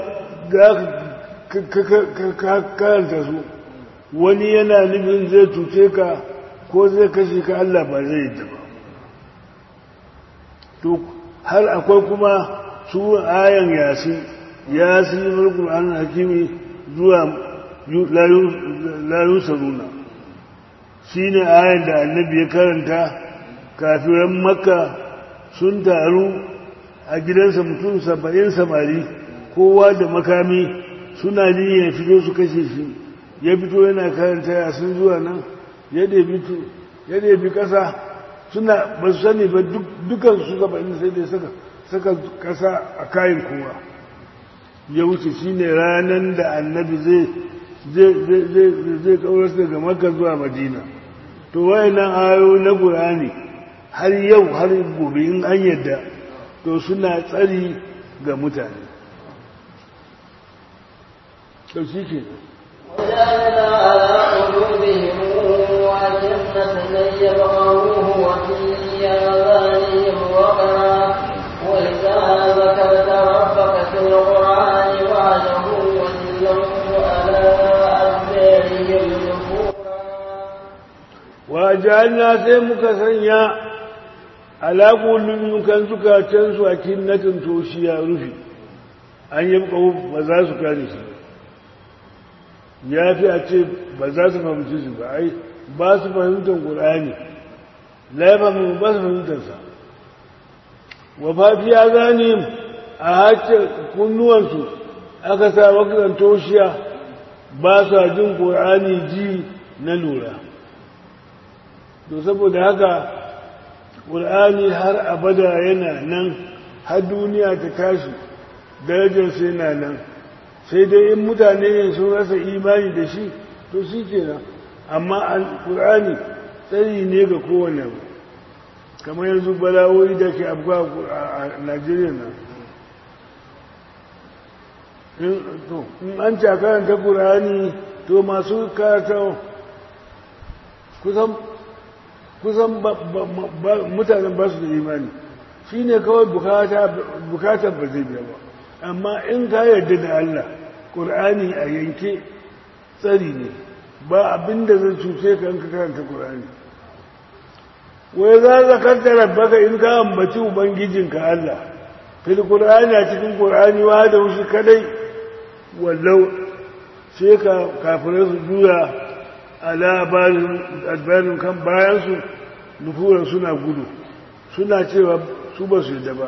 ka karanta su wani yana nufin zai cuce ka ko zai kashe ka Allah ba zai yi ba to har akwai kuma su ayan yasi yasi mulkul an hakimi zuwa la yusaruna shine ayan da annabi ya karanta kafiran makka sun taru a gidansa mutum saba'in samari kowa da makami suna ya fito su kashe shi ya fito yana karanta yasin zuwa nan ya ɗebi ƙasa suna ba su sani ba dukan su saba'in sai dai saka ƙasa a kayan kowa ya wuce shine ranar da annabi zai zai kaurar daga makka zuwa madina to wayannan ayo na qur'ani har yau har gobe in an yadda to suna tsari ga mutane to shi ke وجعلنا على قلوبهم أكنة أن يفقهوه وفي آذانهم وقرا وإذا ذكرت ربك في القرآن وعده وتلوا على أدبارهم نفورا wajalna sai muka sanya alaƙulun kan zukacensu a kinnatin toshiya rufi an yi ba za su kare shi ya fi a ce ba za su fahimci shi ba ai ba su fahimtar ƙulani laifin ba su fahimtarsa wa fafiya zane a hace kunnuwansu aka sa wakilan toshiya ba su jin ƙulani ji na lura to saboda haka ƙul'ani har abada yana nan har duniya ta tashi darajarsa yana nan sai dai in mutane ne sun rasa imani da shi to shi kenan amma ƙul'ani tsari ne ga kowane abu kamar yanzu bala'o'i da ke abuwa a najeriya nan in an cakaranta ƙul'ani to masu karata kusan kusan mutanen ba su da imani shi ne kawai bukatar ba zai biya ba amma in ka yarda da Allah ƙur'ani a yanke tsari ne ba abin da zai cuce ka in ka karanta ƙur'ani wai za ka kanta rabbaka in ka ambaci ubangijinka Allah fil ƙur'ani a cikin ƙur'ani wa da wushi kadai wallau sai ka kafirai su juya ala albarin kan bayansu nufuran suna gudu suna cewa su ba su yadda ba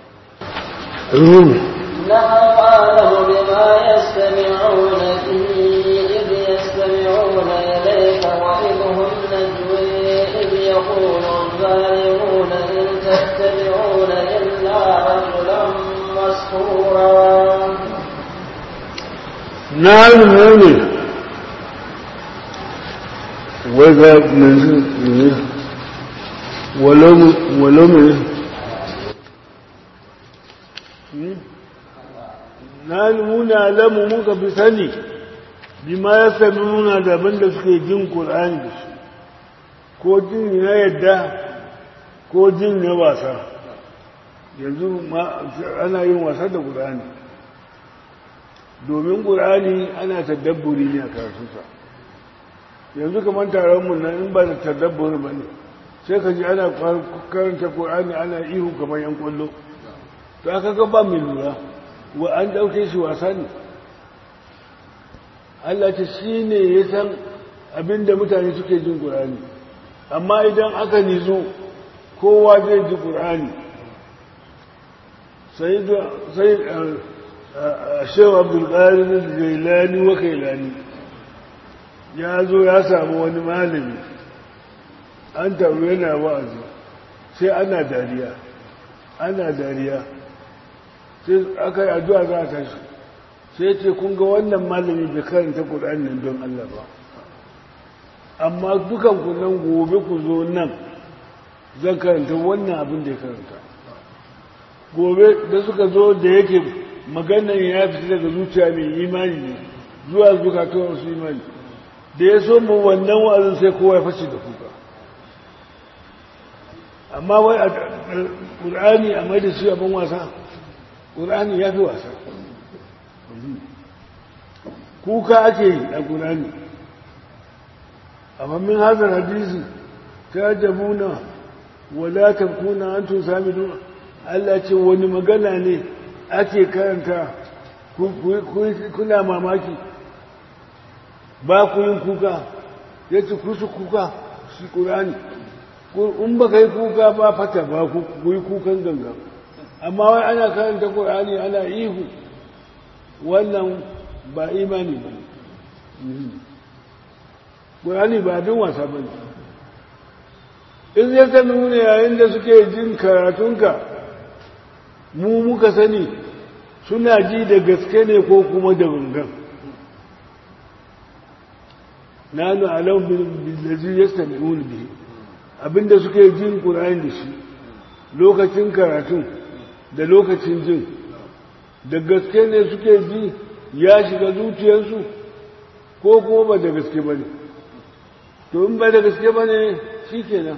نحن أعلم بما يستمعون به إذ يستمعون إليك وإذ هم نجوي إذ يقول الظالمون إن تتبعون إلا رجلا مسحورا نعم مؤمن وإذا من ولو ولو من na nuna lamu muka fi sani bima ya sami nuna daban da suke jin ƙul'ani da su ko jin na yadda ko jin na wasa yanzu ana yin wasa da ƙul'ani domin ƙul'ani ana tadabburi ne a karatunsa yanzu kamar taronmu na in ba da tadabburi ba ne sai ka ji ana karanta ƙul'ani ana ihu kamar yan ƙwallo to aka ga ba mai lura wa an ɗauke shi wasa ne Allah ce shi ne ya san abinda mutane suke jin ƙur'ani amma idan aka nizo kowa zai ji ƙur'ani sai a shewa abdulkarin gailani wa kailani ya zo ya samu wani malami an taru yana wa'azi sai ana dariya ana dariya sai aka yi addu'a za a tashi sai ce kun ga wannan malami bai karanta ƙur'ani don Allah ba amma dukan ku nan gobe ku zo nan zan karanta wannan abin da ya karanta gobe da suka zo da yake maganan ya fita daga zuciya mai imani ne zuwa zukatuwar su imani da ya so mu wannan wa'azin sai kowa ya fashe da kuka amma wai a ƙur'ani a mai da shi abin wasa ƙur'ani ya fi wasa kuka ake yi a ƙur'ani amma min hazar hadisi ta jabuna wala kuna an tun sami duna Allah ce wani magana ne ake karanta kuna mamaki ba ku yin kuka ya ce kusa kuka shi ƙurani in ba ka yi kuka ba fata ba ku yi kukan ganga amma wai ana karanta ƙurani ana ihu wannan ba imani ba ƙurani ba abin wasa ba ne in zai ta nuna yayin da suke jin karatunka mu muka sani suna ji da gaske ne ko kuma da gangan nanu alam billazi yastami'un bihi abinda suke jin qur'ani da shi lokacin karatun da lokacin jin da gaske ne suke ji ya shiga zuciyarsu ko kuma ba da gaske ba ne to in ba da gaske ba ne shi kenan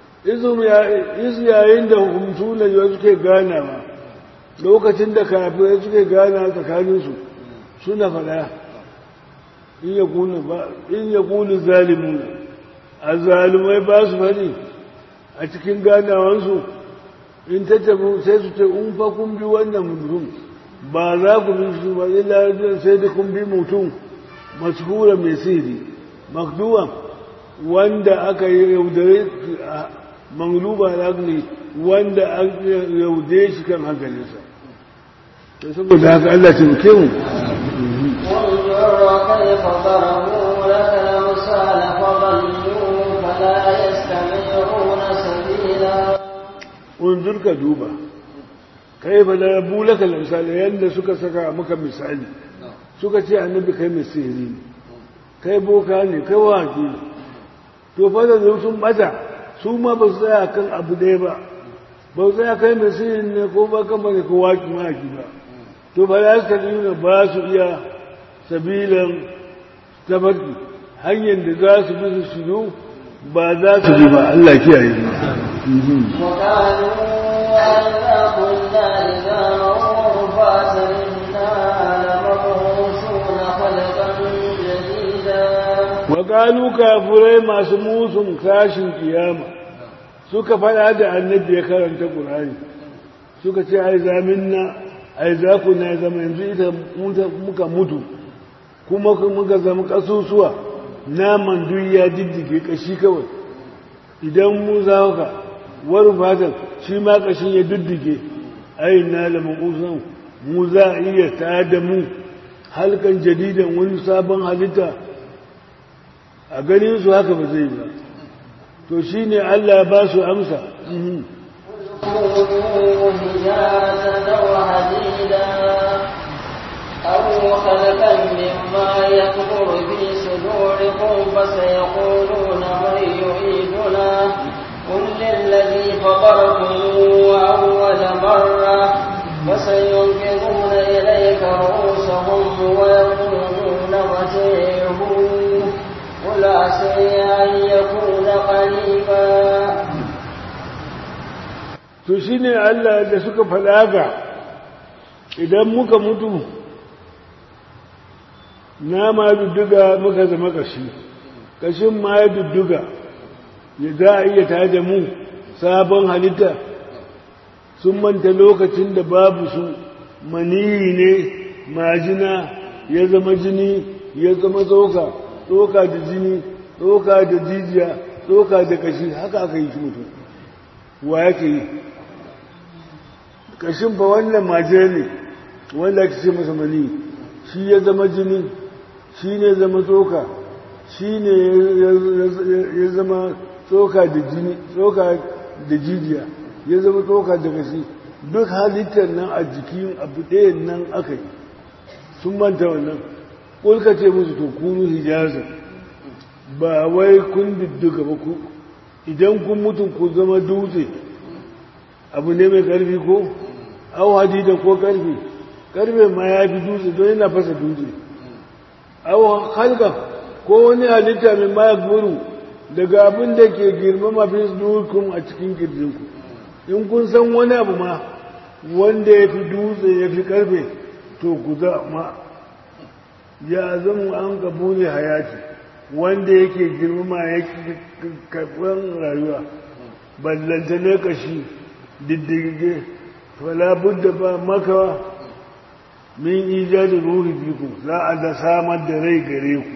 izu yayin da hukumtu na suke ganawa lokacin da kafirai suke gana tsakaninsu suna faɗa in ya kuni zalimu a zalimai ba su faɗi a cikin ganawansu in ta tafi sai su ce in fa kun bi wannan mutum ba za ku bi su ba illa sai da kun bi mutum mashura mai siri makduwan wanda aka yi yaudare mangluba ne wanda an yaude shi kan hankalinsa da saboda haka Allah ce muke mu وانظر كيف ضربوا لك الأمثال فضلوا فلا يستمعون سبيلا unzur ka duba kai fa da rabu laka misali yanda suka saka maka misali suka ce annabi kai mai sihiri ne kai boka ne kai waki ne to fa da sun bata su ma ba su tsaya kan abu ɗaya ba ba su tsaya kai mai sihiri ne ko ba kan bane ko waki maki ba to ba za su nuna ba su iya sabilan tabarki hanyar da za su bi su shiru ba za su bi ba Allah kiyaye mu وقالوا أئذا كنا عظاما رفاتا إنا لمبعوثون خلقا جديدا Wakalu kafurai masu musun tashin kiyama suka faɗa da annabi ya karanta ƙur'ani suka ce ai zamin na ai za ku na zama yanzu ita muka mutu kuma muka zama ƙasusuwa naman duk ya diddige ƙashi kawai idan mu za ka wani fatan shi ma ƙashin ya diddige ai na da makusan mu za a iya ta da mu halkan jadidan wani sabon halitta a ganin su haka ba zai ba to shi ne Allah ba su amsa كونوا حجارة أو حديدا أو خلقا مما يكبر في صدوركم فسيقولون من يعيدنا قل للذي فطركم أول مرة فسينكرون إليك رؤوسهم ويقولون متيه قل عسى أن يكون قريبا to shi ne Allah da suka falaga idan muka mutu na ma dudduga muka zama kashi kashin ma ya dudduga ya za a iya tada mu sabon halitta sun manta lokacin da babu su maniyi ne majina ya zama jini ya zama tsoka tsoka da jini tsoka da jijiya tsoka da kashi haka aka yi shi mutum wa yake yi kashin fa wannan majina ne wanda ake ce masa maniyi shi ya zama jini shi ne zama tsoka shi ne ya zama tsoka da jini tsoka da jijiya ya zama tsoka da kashi duk halittar nan a jikin abu ɗayan nan aka yi sun manta wannan ƙulka ce musu to kunu hijaza ba wai kun didduka ba ku idan kun mutu ku zama dutse abu ne mai ƙarfi ko au hadida ko ƙarfi ƙarfe ma ya fi dutse don yana fasa dutse au halka ko wani halitta mai ma guru daga abin da ke girmama fi dukkan a cikin kirjinku in kun san wani abu ma wanda ya fi dutse ya fi karfe to ku ma ya zama an kabuli hayati wanda yake girmama ya karɓar rayuwa ballanta ne kashi diddige falabud da ba maka min ijadin ruhi biku za a da samar da rai gare ku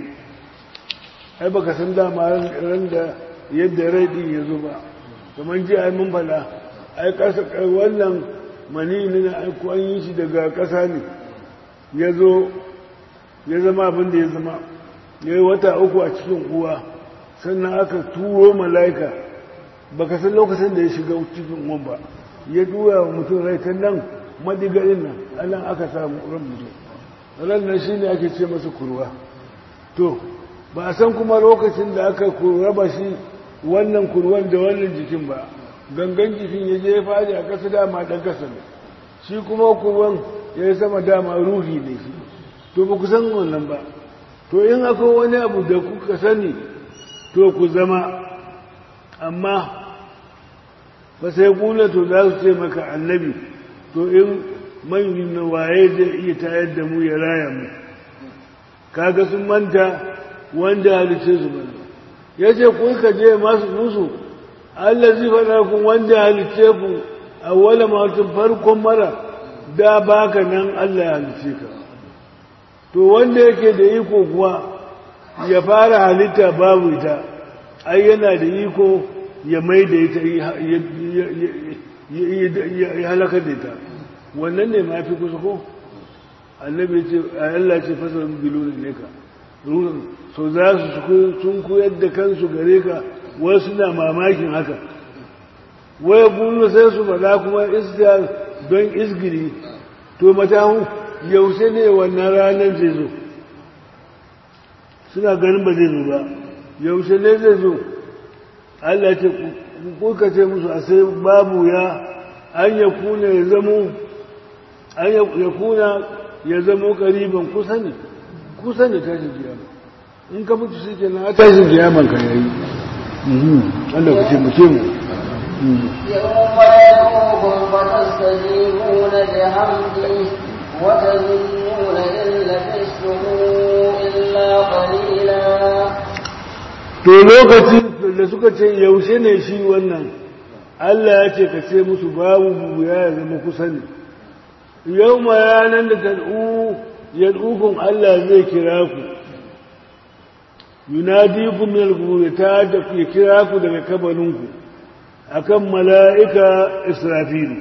ai baka san dama ran da yadda rai din ya zo ba kamar ji ai mun fada ai kasa wannan mani ne na aiko an yi shi daga kasa ne ya zo ya zama abin da ya zama ya yi wata uku a cikin uwa sannan aka turo mala'ika baka san lokacin da ya shiga cikin uwan ba ya tura wa mutum rai ta nan madigarin nan anan aka samu ran mutum ran nan shine ake ce masa kurwa to ba a san kuma lokacin da aka raba shi wannan kurwan da wannan jikin ba gangan jikin ya je ya fadi a ƙasa dama ɗan ƙasa ne shi kuma kurwan ya yi sama dama ruhi ne shi to ba ku san wannan ba to in akwai wani abu da kuka sani to ku zama amma ba sai kula to za su ce maka annabi to in manyan na waye zai iya tayar da mu ya raya mu kaga sun manta wanda halice su bane ya ce ku ka je masu musu Allah zai faɗa ku wanda halice ku a wala matun farkon mara da baka nan Allah ya halice ka to wanda yake da iko kuwa ya fara halitta babu ita ai yana da iko ya mai da ita ya halaka da ita wannan ne ma fi kusa ko annabi ce a Allah ce fasar bilu ne ka ruhun so za su sun koyar da kansu gare ka wasu na mamakin haka waya bulu sai su faɗa kuma iska don isgiri to matahu yaushe ne wannan ranar zai zo suna ganin ba zai zo ba yaushe ne zai zo Allah ce kuka ce musu a sai babu ya an ya kuna ya zamo an ya kuna ya zamo kariban kusa ne kusa ne tashin kiyama in ka mutu shi ke na tashin kiyaman ka yayi Allah ka ce mu ce mu يوم يدعوكم فتستجيبون بحمده وتظنون إن لبثتم إلا قليلا to lokacin da suka ce yaushe ne shi wannan Allah ya ce ka ce musu babu buya ya zama kusa ne yau ma yanar da tad'u yad'ukum Allah zai kira ku yunadikum min al ta da ya kira ku daga kabarinku akan mala'ika Israfilu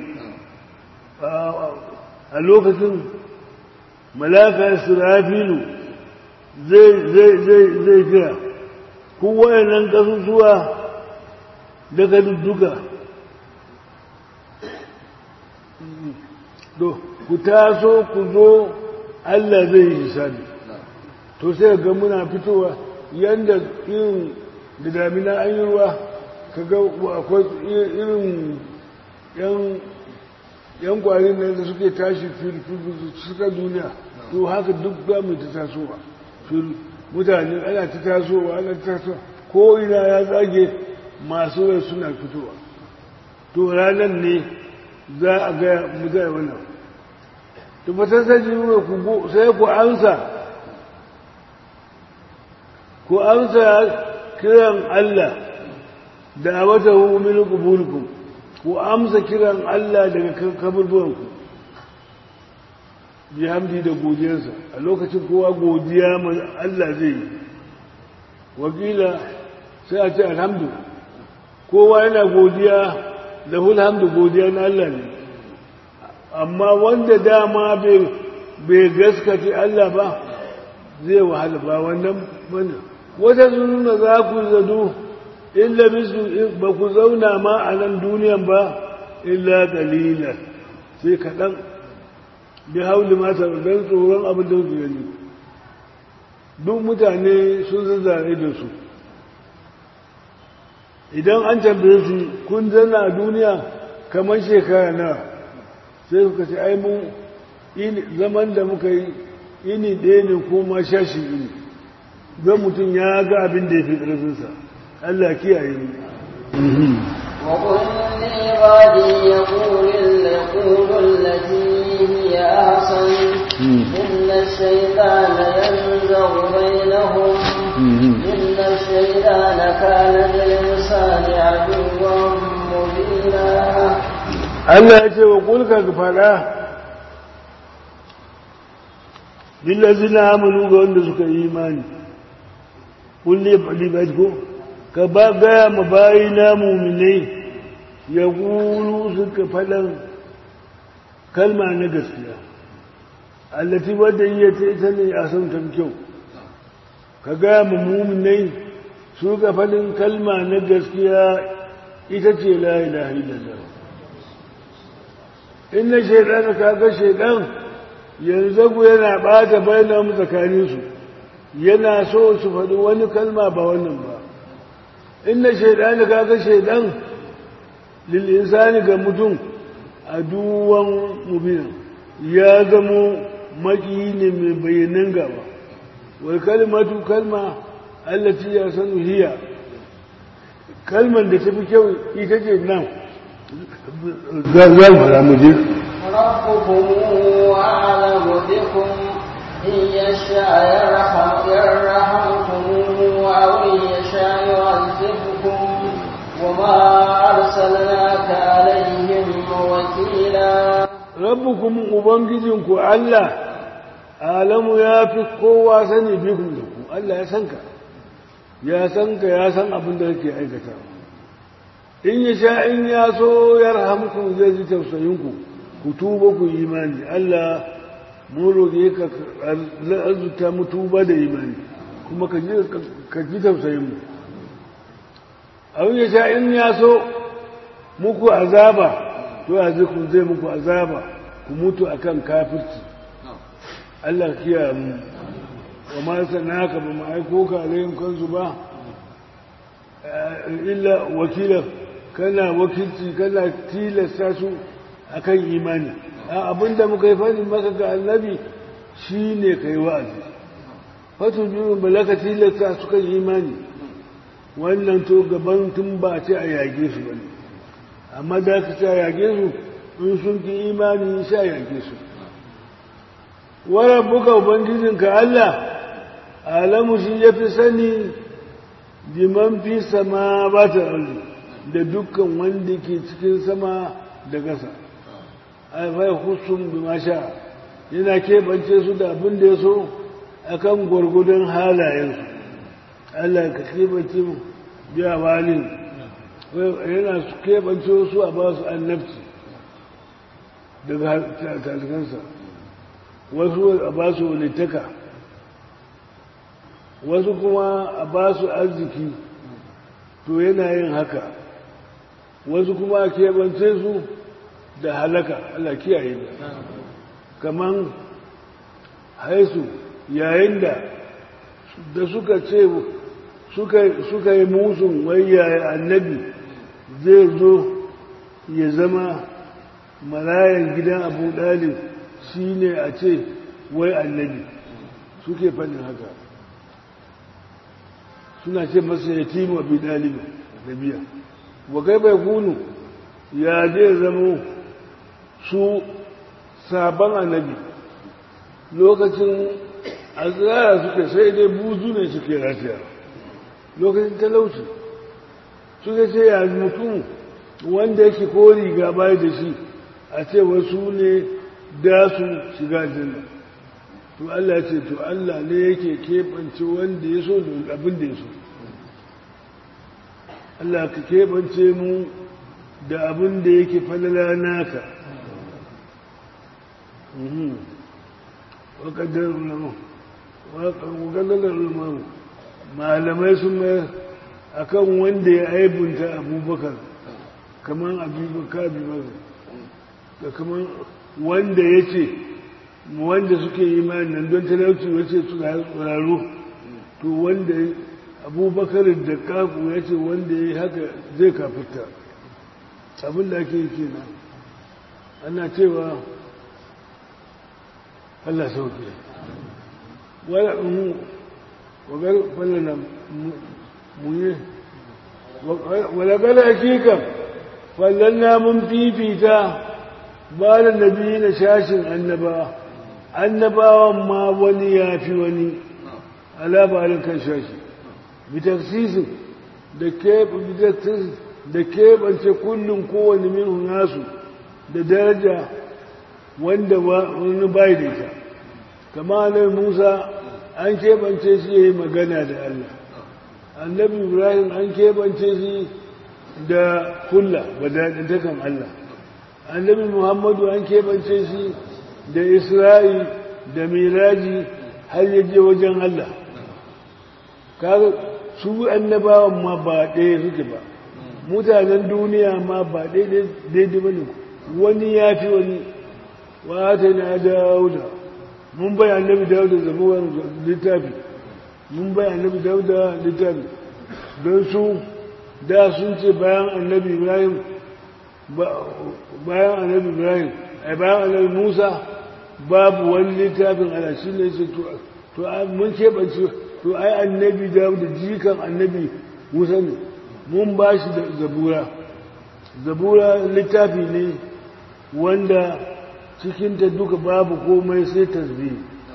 a lokacin mala'ika Israfilu zai zai zai zai kira ku wayannan kasusuwa daga dudduka to ku taso ku zo Allah zai yi hisabi to sai ga muna fitowa yanda irin da damina an yi ruwa ka ga akwai irin yan yan kwarin nan da suke tashi fil suka duniya to haka duk za mu ta tasowa fil mutane ana ta tasowa ana ta tasowa ko ina ya tsage masu rai suna fitowa to ranar ne za a ga mutane wannan to ba ta saji ku sai ku amsa ku amsa kiran Allah da wata min qubulkum ku amsa kiran Allah daga kaburbuwanku bi hamdi da godiyarsa a lokacin kowa godiya ma Allah zai yi wakila sai a ce alhamdu kowa yana godiya da hamdu godiya na Allah ne amma wanda dama bai gaskace Allah ba zai wahala ba wannan bane wata sununa za ku zadu illa bisu ba ku zauna ma a nan duniyan ba illa kalila sai kaɗan bi hauli mata don tsoron abin da su gani duk mutane sun zazzare da su idan an tambaye su kun zana a duniya kamar shekara na sai suka ce ai mun zaman da muka yi ini ɗaya ne ko ma shashi ini don mutum ya ga abin da ya fi ƙarfinsa Allah kiyaye mu وقل لعبادي يقول يقول التي هي أحسن إن الشيطان ينزغ بينهم إن الشيطان كان للإنسان عدوا مبينا Allah ya ce wa kulka ka faɗa lillazina amanu ga wanda suka yi imani kulle libat ko ka ba gaya ma bayi na muminai ya gulu suka faɗan kalma na gaskiya allati wadda iya ta ita ne a son kyau ka gaya ma muminai suka faɗin kalma na gaskiya ita ce la ilaha illallah inna shaidan kaga shaidan yanzu ku yana bata bayan tsakaninsu yana so su faɗi wani kalma ba wannan ba inna shaidan kaga shaidan lil insani ga mutum aduwan mubin ya zamo maki ne mai bayyanan gaba wal kalmatu kalma allati ya sanu hiya kalman da tafi kyau ita ce nan zan fara mu je ربكم أعلم بكم إن يشاء يرحم يرحمكم أو إن يشاء يعذبكم وما أرسلناك عليهم وكيلا rabbukum ubangijinku Allah alamu ya fi kowa sani bikun da ku Allah ya san ka ya san ka ya san abin da kake aikata in ya sha in ya so ya rahamku zai ji tausayinku ku tuba ku imani Allah mu roƙe ka arzuta mu tuba da imani kuma ka ji ka ji tausayin mu abin ya sha in ya so muku azaba to yanzu ku zai muku azaba ku mutu akan kafirci Allah kiyaye mu wa ma sanaka ba mu aiko ka alayhim kansu ba illa wakila kana wakilci kana tilasta su akan imani abinda muka yi fadin maka ga annabi shine kai wa'azi fatu biyu balaka tilasta su kan imani wannan to gaban tun ba ce a yage su bane amma da ka ce a yage su in sun ki imani sha yage su wa buka ubangijinka Allah alamu shi ya fi sani liman fi sama ba ta da dukkan wanda ke cikin sama da ƙasa alfai husun bi masha yana keɓance su da abin da ya so a kan gwargudun halayensu Allah ka keɓance mu biya walin yana su keɓance su a ba su annabci daga talikansa wasu a ba su walittaka wasu kuma a ba su arziki to yana yin haka wasu kuma a keɓance su da halaka Allah kiyaye da kaman haisu yayin da da suka ce suka yi musun wayyaye annabi zai zo ya zama marayan gidan abu dalib shi ne a ce wai annabi suke fannin haka suna ce masa ya timu abu dalib nabiya wa kai bai kunu ya zai zama su sabon annabi lokacin azrara suke sai dai buzu ne suke rataya lokacin talauci suka ce ya mutum wanda yake ko riga bai da shi a ce wasu ne da su shiga janna to Allah ya ce to Allah ne yake keɓance wanda ya so da abin da ya so Allah ka keɓance mu da abin da yake falala naka wakadarar ulamaru malamai sun mayar a kan wanda ya aibunta abubakar kamar abubakar abubakar da kamar wanda ya ce wanda suke imani nan don talauci wace su tsararru to wanda abubakar da kaku ya ce wanda ya yi haka zai kafirta abin da ake yi kenan ana cewa Allah sauke wala mu wagar fallana muye wala gala hakika fallanna mun fifita ba da nabi na shashin annaba annabawan ma wani ya fi wani alabarin kan shashi bitaksisin da keɓance kullum kowane min nasu da daraja wanda wani bai da ita kama annabi musa an keɓance shi ya yi magana da allah annabi ibrahim an keɓance shi da kulla wadatakan allah annabi muhammadu an keɓance shi da isra'i da miraji har yaje wajen allah kaga su annabawan ma ba ɗaya suke ba mutanen duniya ma ba daidai ba ne wani ya fi wani wata na dauda mun bai annabi dauda zabuwar littafi mun bai annabi dauda littafi don su da sun ce bayan annabi ibrahim bayan annabi ibrahim a bayan annabi musa babu wani littafin ala shi ne ce to mun keɓance to ai annabi dauda jikan annabi musa ne mun ba shi da zabura zabura littafi ne wanda cikinta duka babu komai sai tasbih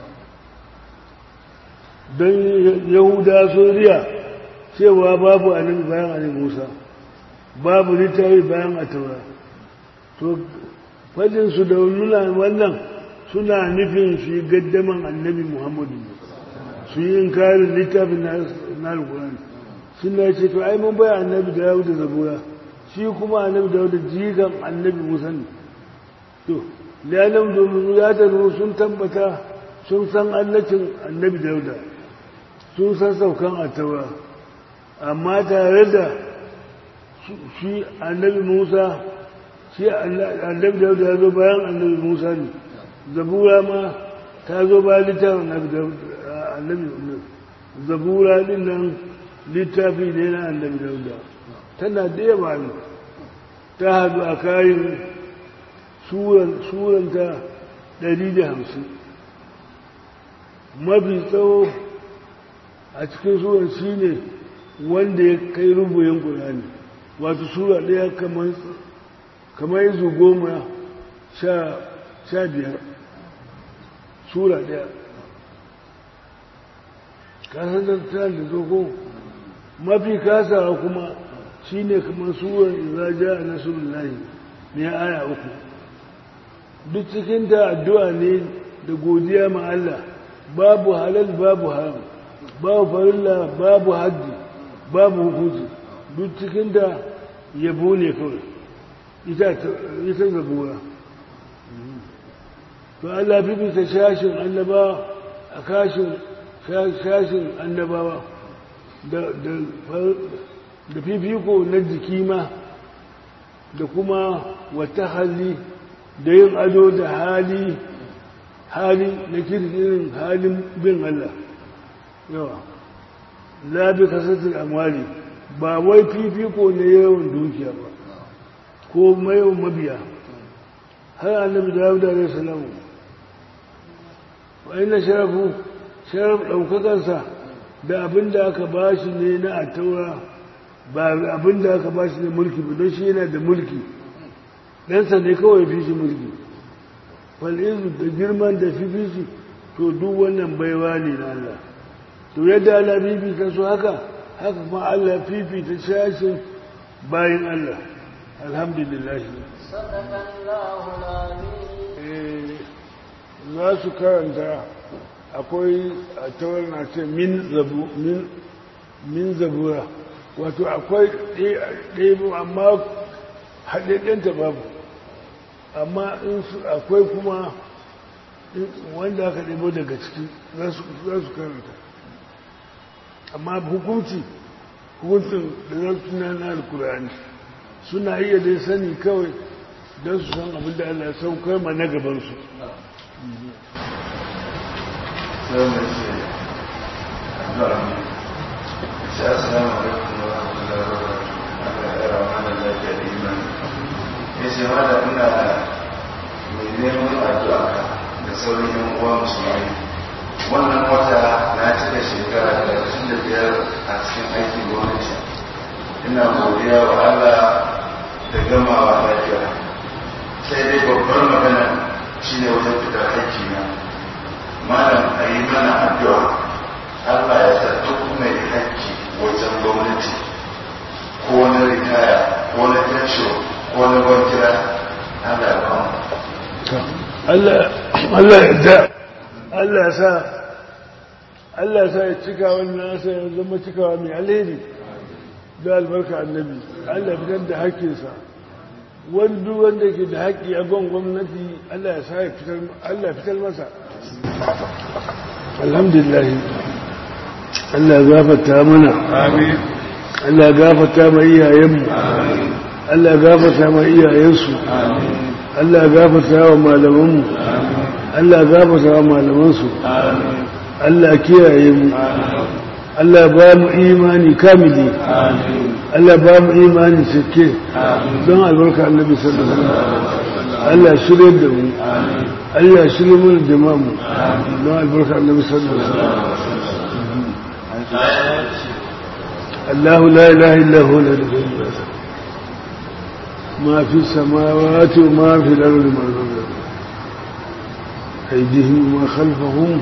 don yahuda soriya cewa babu annabi bayan annabi musa babu littafi bayan ataura to fadinsu da nuna wannan suna nufin su yi gaddaman annabi muhammadu su yi inkarin littafin na alkurani suna ce to ai mun bai annabi da yau da zabura shi kuma annabi da yau da jigan annabi musa ne to liyanan domin ya taru sun tabbata sun san annacin annabi da yau da sun san saukan attaura amma tare da shi annabi musa shi annabi da yau da ya zo bayan annabi musa ne zabura ma ta zo bayan littafin annabi zabura din nan littafi ne na annabi dauda tana da yawa ne ta haɗu a kayan suranta 150 mafi tsawo a cikin suran shi ne wanda ya kai rubuyin ƙulani wato sura ɗaya kamar yanzu goma sha biyar sura ɗaya kasar da ta da zogo mafi kasawa kuma shi ne kamar suwar iraja a nasarar layi ne aya uku duk cikinta addu'a ne da godiya ma Allah babu halal babu haram babu farilla babu haddi babu hukunci duk cikinta yabo ne kawai ita zabura to Allah fi bisa shashin annaba a kashin shashin annabawa da fifiko na jiki ma da kuma wata hali da yin ado da hali hali na kirkirin halin bin Allah yawa labi kasatar amwali ba wai fifiko na yawan dukiya ba ko yawan mabiya har annabi dawud alaihi salamu wa ina sharafu sharaf ɗaukakarsa da abin da aka ba shi ne na ataura ba abin da aka ba shi ne mulki ba don shi yana da mulki ɗansa ne kawai fi shi mulki fal'izu da girman da fi fi shi to duk wannan baiwa ne na Allah to yadda Allah fifita su haka haka kuma Allah fifita shashin bayan Allah alhamdulillah صدق الله العظيم Eh, za su karanta akwai a tawar na ce min zabu min min zabura wato akwai ɗaya amma haɗaɗɗenta babu amma in su akwai kuma in- wanda aka ɗebo daga ciki za su za su karanta amma hukunci hukuncin da za su na na alkurani suna iya dai sani kawai don su san abin da Allah ya saukar ma na gabansu sai mai ce addu'a ne ce assalamu alaikum wa rahmatullahi wa barakatuh Allah ya rama mana lafiya da imani ya ce ma da ina mai neman addu'a ka da sauran yan uwa musulmai wannan wata na cika shekara talatin da biyar a cikin aikin gwamnati ina godiya wa Allah da gamawa lafiya sai dai babbar magana shine wajen fitar aiki na malam a yi mana addu'a Allah ya sa duk mai haƙƙi wajen gwamnati ko na ritaya ko na pension ko na gwamnati Allah ya ba mu Allah Allah ya da Allah ya sa Allah ya sa ya cika wannan sa ya zama cikawa mai alheri da albarka annabi Allah ya fitar da haƙƙinsa wanda wanda ke da haƙƙi a gon gwamnati Allah ya sa ya fitar Allah ya fitar masa alhamdulillah Allah ya gafarta mana amin Allah ya gafarta ma iyayenmu Allah ya gafarta ma iyayensu Allah ya gafarta wa malamanmu Allah ya gafarta wa malamansu Allah ya kiyaye mu Allah ya ba mu imani kamili Allah ya ba mu imani cike don albarka annabi sallallahu alaihi wasallam Allah ya shirye da mu Allah ya shirye mu da jama'a mu don albarka annabi sallallahu alaihi wasallam الله لا إله إلا هو لا إله إلا هو ما في السماوات وما في الأرض ما الأرض أيديهم وما خلفهم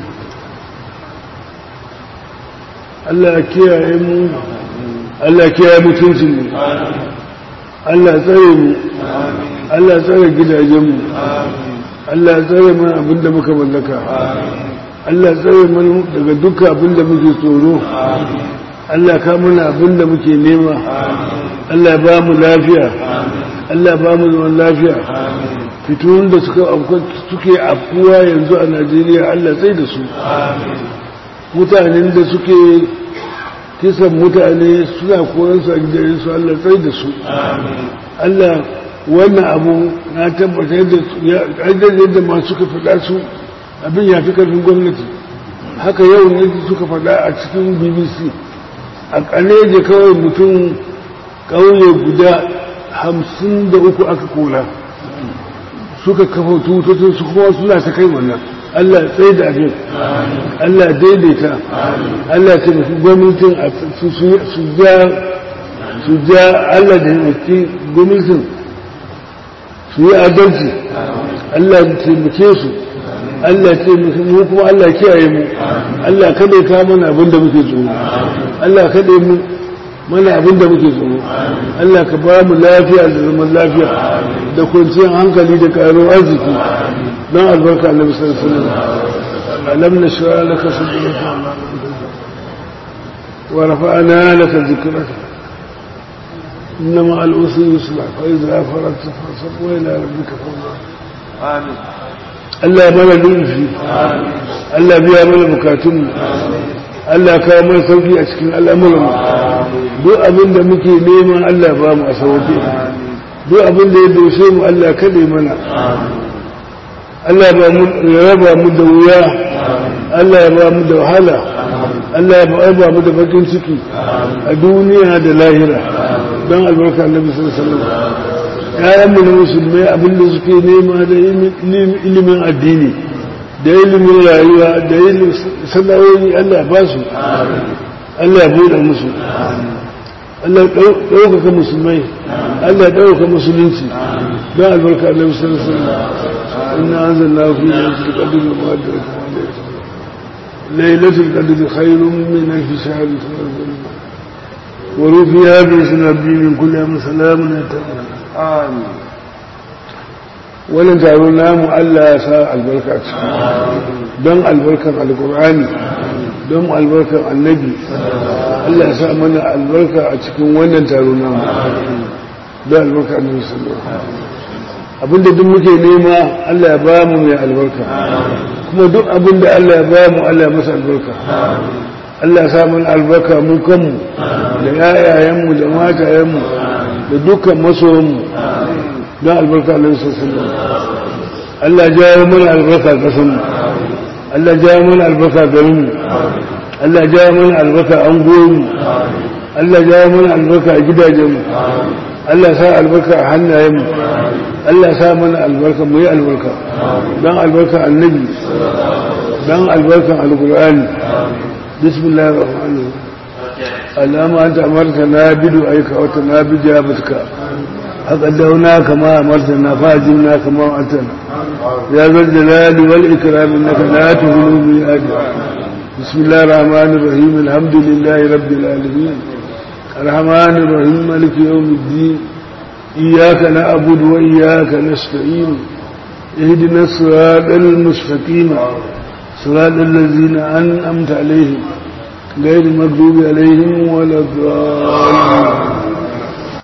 Allah kiyaye mu Allah kiyaye mutuncin mu Allah tsare mu Allah tsare gidajen mu Allah tsare mana abinda muka mallaka Allah tsare mana daga dukkan abinda muke tsoro Allah ka mana abinda muke nema Allah ba mu lafiya Allah ba mu zaman lafiya fitowar da suka suke afkuwa yanzu a Najeriya Allah sai da su mutanen da suke kisan mutane suna koransu a gidajensu Allah sai da su Allah wannan abu na tabbatar da yadda masu suka faɗa su abin ya fi karfin gwamnati haka yau ne suka faɗa a cikin bbc a ƙaneje kawai mutum ƙauye guda hamsin da uku aka kora suka kafa tututun su kuma suna ta kai wannan Allah tsaye da abin Allah daidaita Allah ta mafi gwamnatin su ja su ja Allah da yanki gwamnatin su yi adalci Allah ya taimake su Allah ya taimake mu kuma Allah kiyaye mu Allah kada ya kawo mana abin da muke tsoro Allah kada mu mana abin da muke tsoro Allah ka ba mu lafiya da zaman lafiya da kwanciyar hankali da karo arziki don albarka annabi sallallahu alaihi wasallam alam nashra laka sadraka wa rafa'na laka dhikraka إنما الأسر يصلح فإذا فرغت فانصب وإلى ربك فارغب amin Allah mana lulfi Allah biya mana bukatun Allah kawo mana sauki a cikin al'amuran duk abin da muke neman Allah ba mu a sauke duk abin da ya doshe mu Allah kaɗe mana Allah ba mu ya raba mu da wuya Allah ya ba mu da wahala Allah ya ba mu da bakin ciki a duniya da lahira don albarka annabi sallallahu alaihi wasallam ‘ya'yanmu na musulmai abinda suke nema da ilimin addini da ilimin rayuwa da ilimin sana'o'i Allah ba su Allah ya buɗe musu Allah ɗaukaka musulmai Allah ɗaukaka musulunci don albarka Allah musulunci ina an zanna fi lailatul qadr mu'addar lailatul qadr khairun min alf shahr ورفيها باسم ربي من كل يوم سلام يتقون amin wannan taro namu Allah ya sa albarka a ciki don albarkan alkur'ani don albarkan annabi Allah ya sa mana albarka a cikin wannan taro namu don albarkan annabi sallallahu alaihi wasallam abinda duk muke nema Allah ya ba mu mai albarka kuma duk abinda Allah ya ba mu Allah ya masa albarka Allah ya sa mana albarka mu kanmu da yayayenmu da matayenmu da dukkan masoyanmu don albarka Allah ya sassan Allah ya jawo mana albarka kasanmu Allah ya jawo mana albarka garinmu Allah ya jawo mana albarka angoyinmu Allah ya jawo mana albarka a gidajenmu Allah ya sa albarka a hannayenmu Allah ya sa mana albarka mu yi albarka don albarka annabi don albarkan alkur'ani bismillahir rahmanir rahim اللهم أنت أمرتنا بدعائك وتنا بجابتك أقدونا كما أمرتنا فأجبنا كما وعدتنا يا ذا الجلال والإكرام إنك لا تغلو بأجل بسم الله الرحمن الرحيم الحمد لله رب العالمين الرحمن الرحيم مالك يوم الدين إياك نعبد وإياك نستعين اهدنا الصراط المستقيم صراط الذين أنعمت عليهم غير المغضوب عليهم ولا الضالين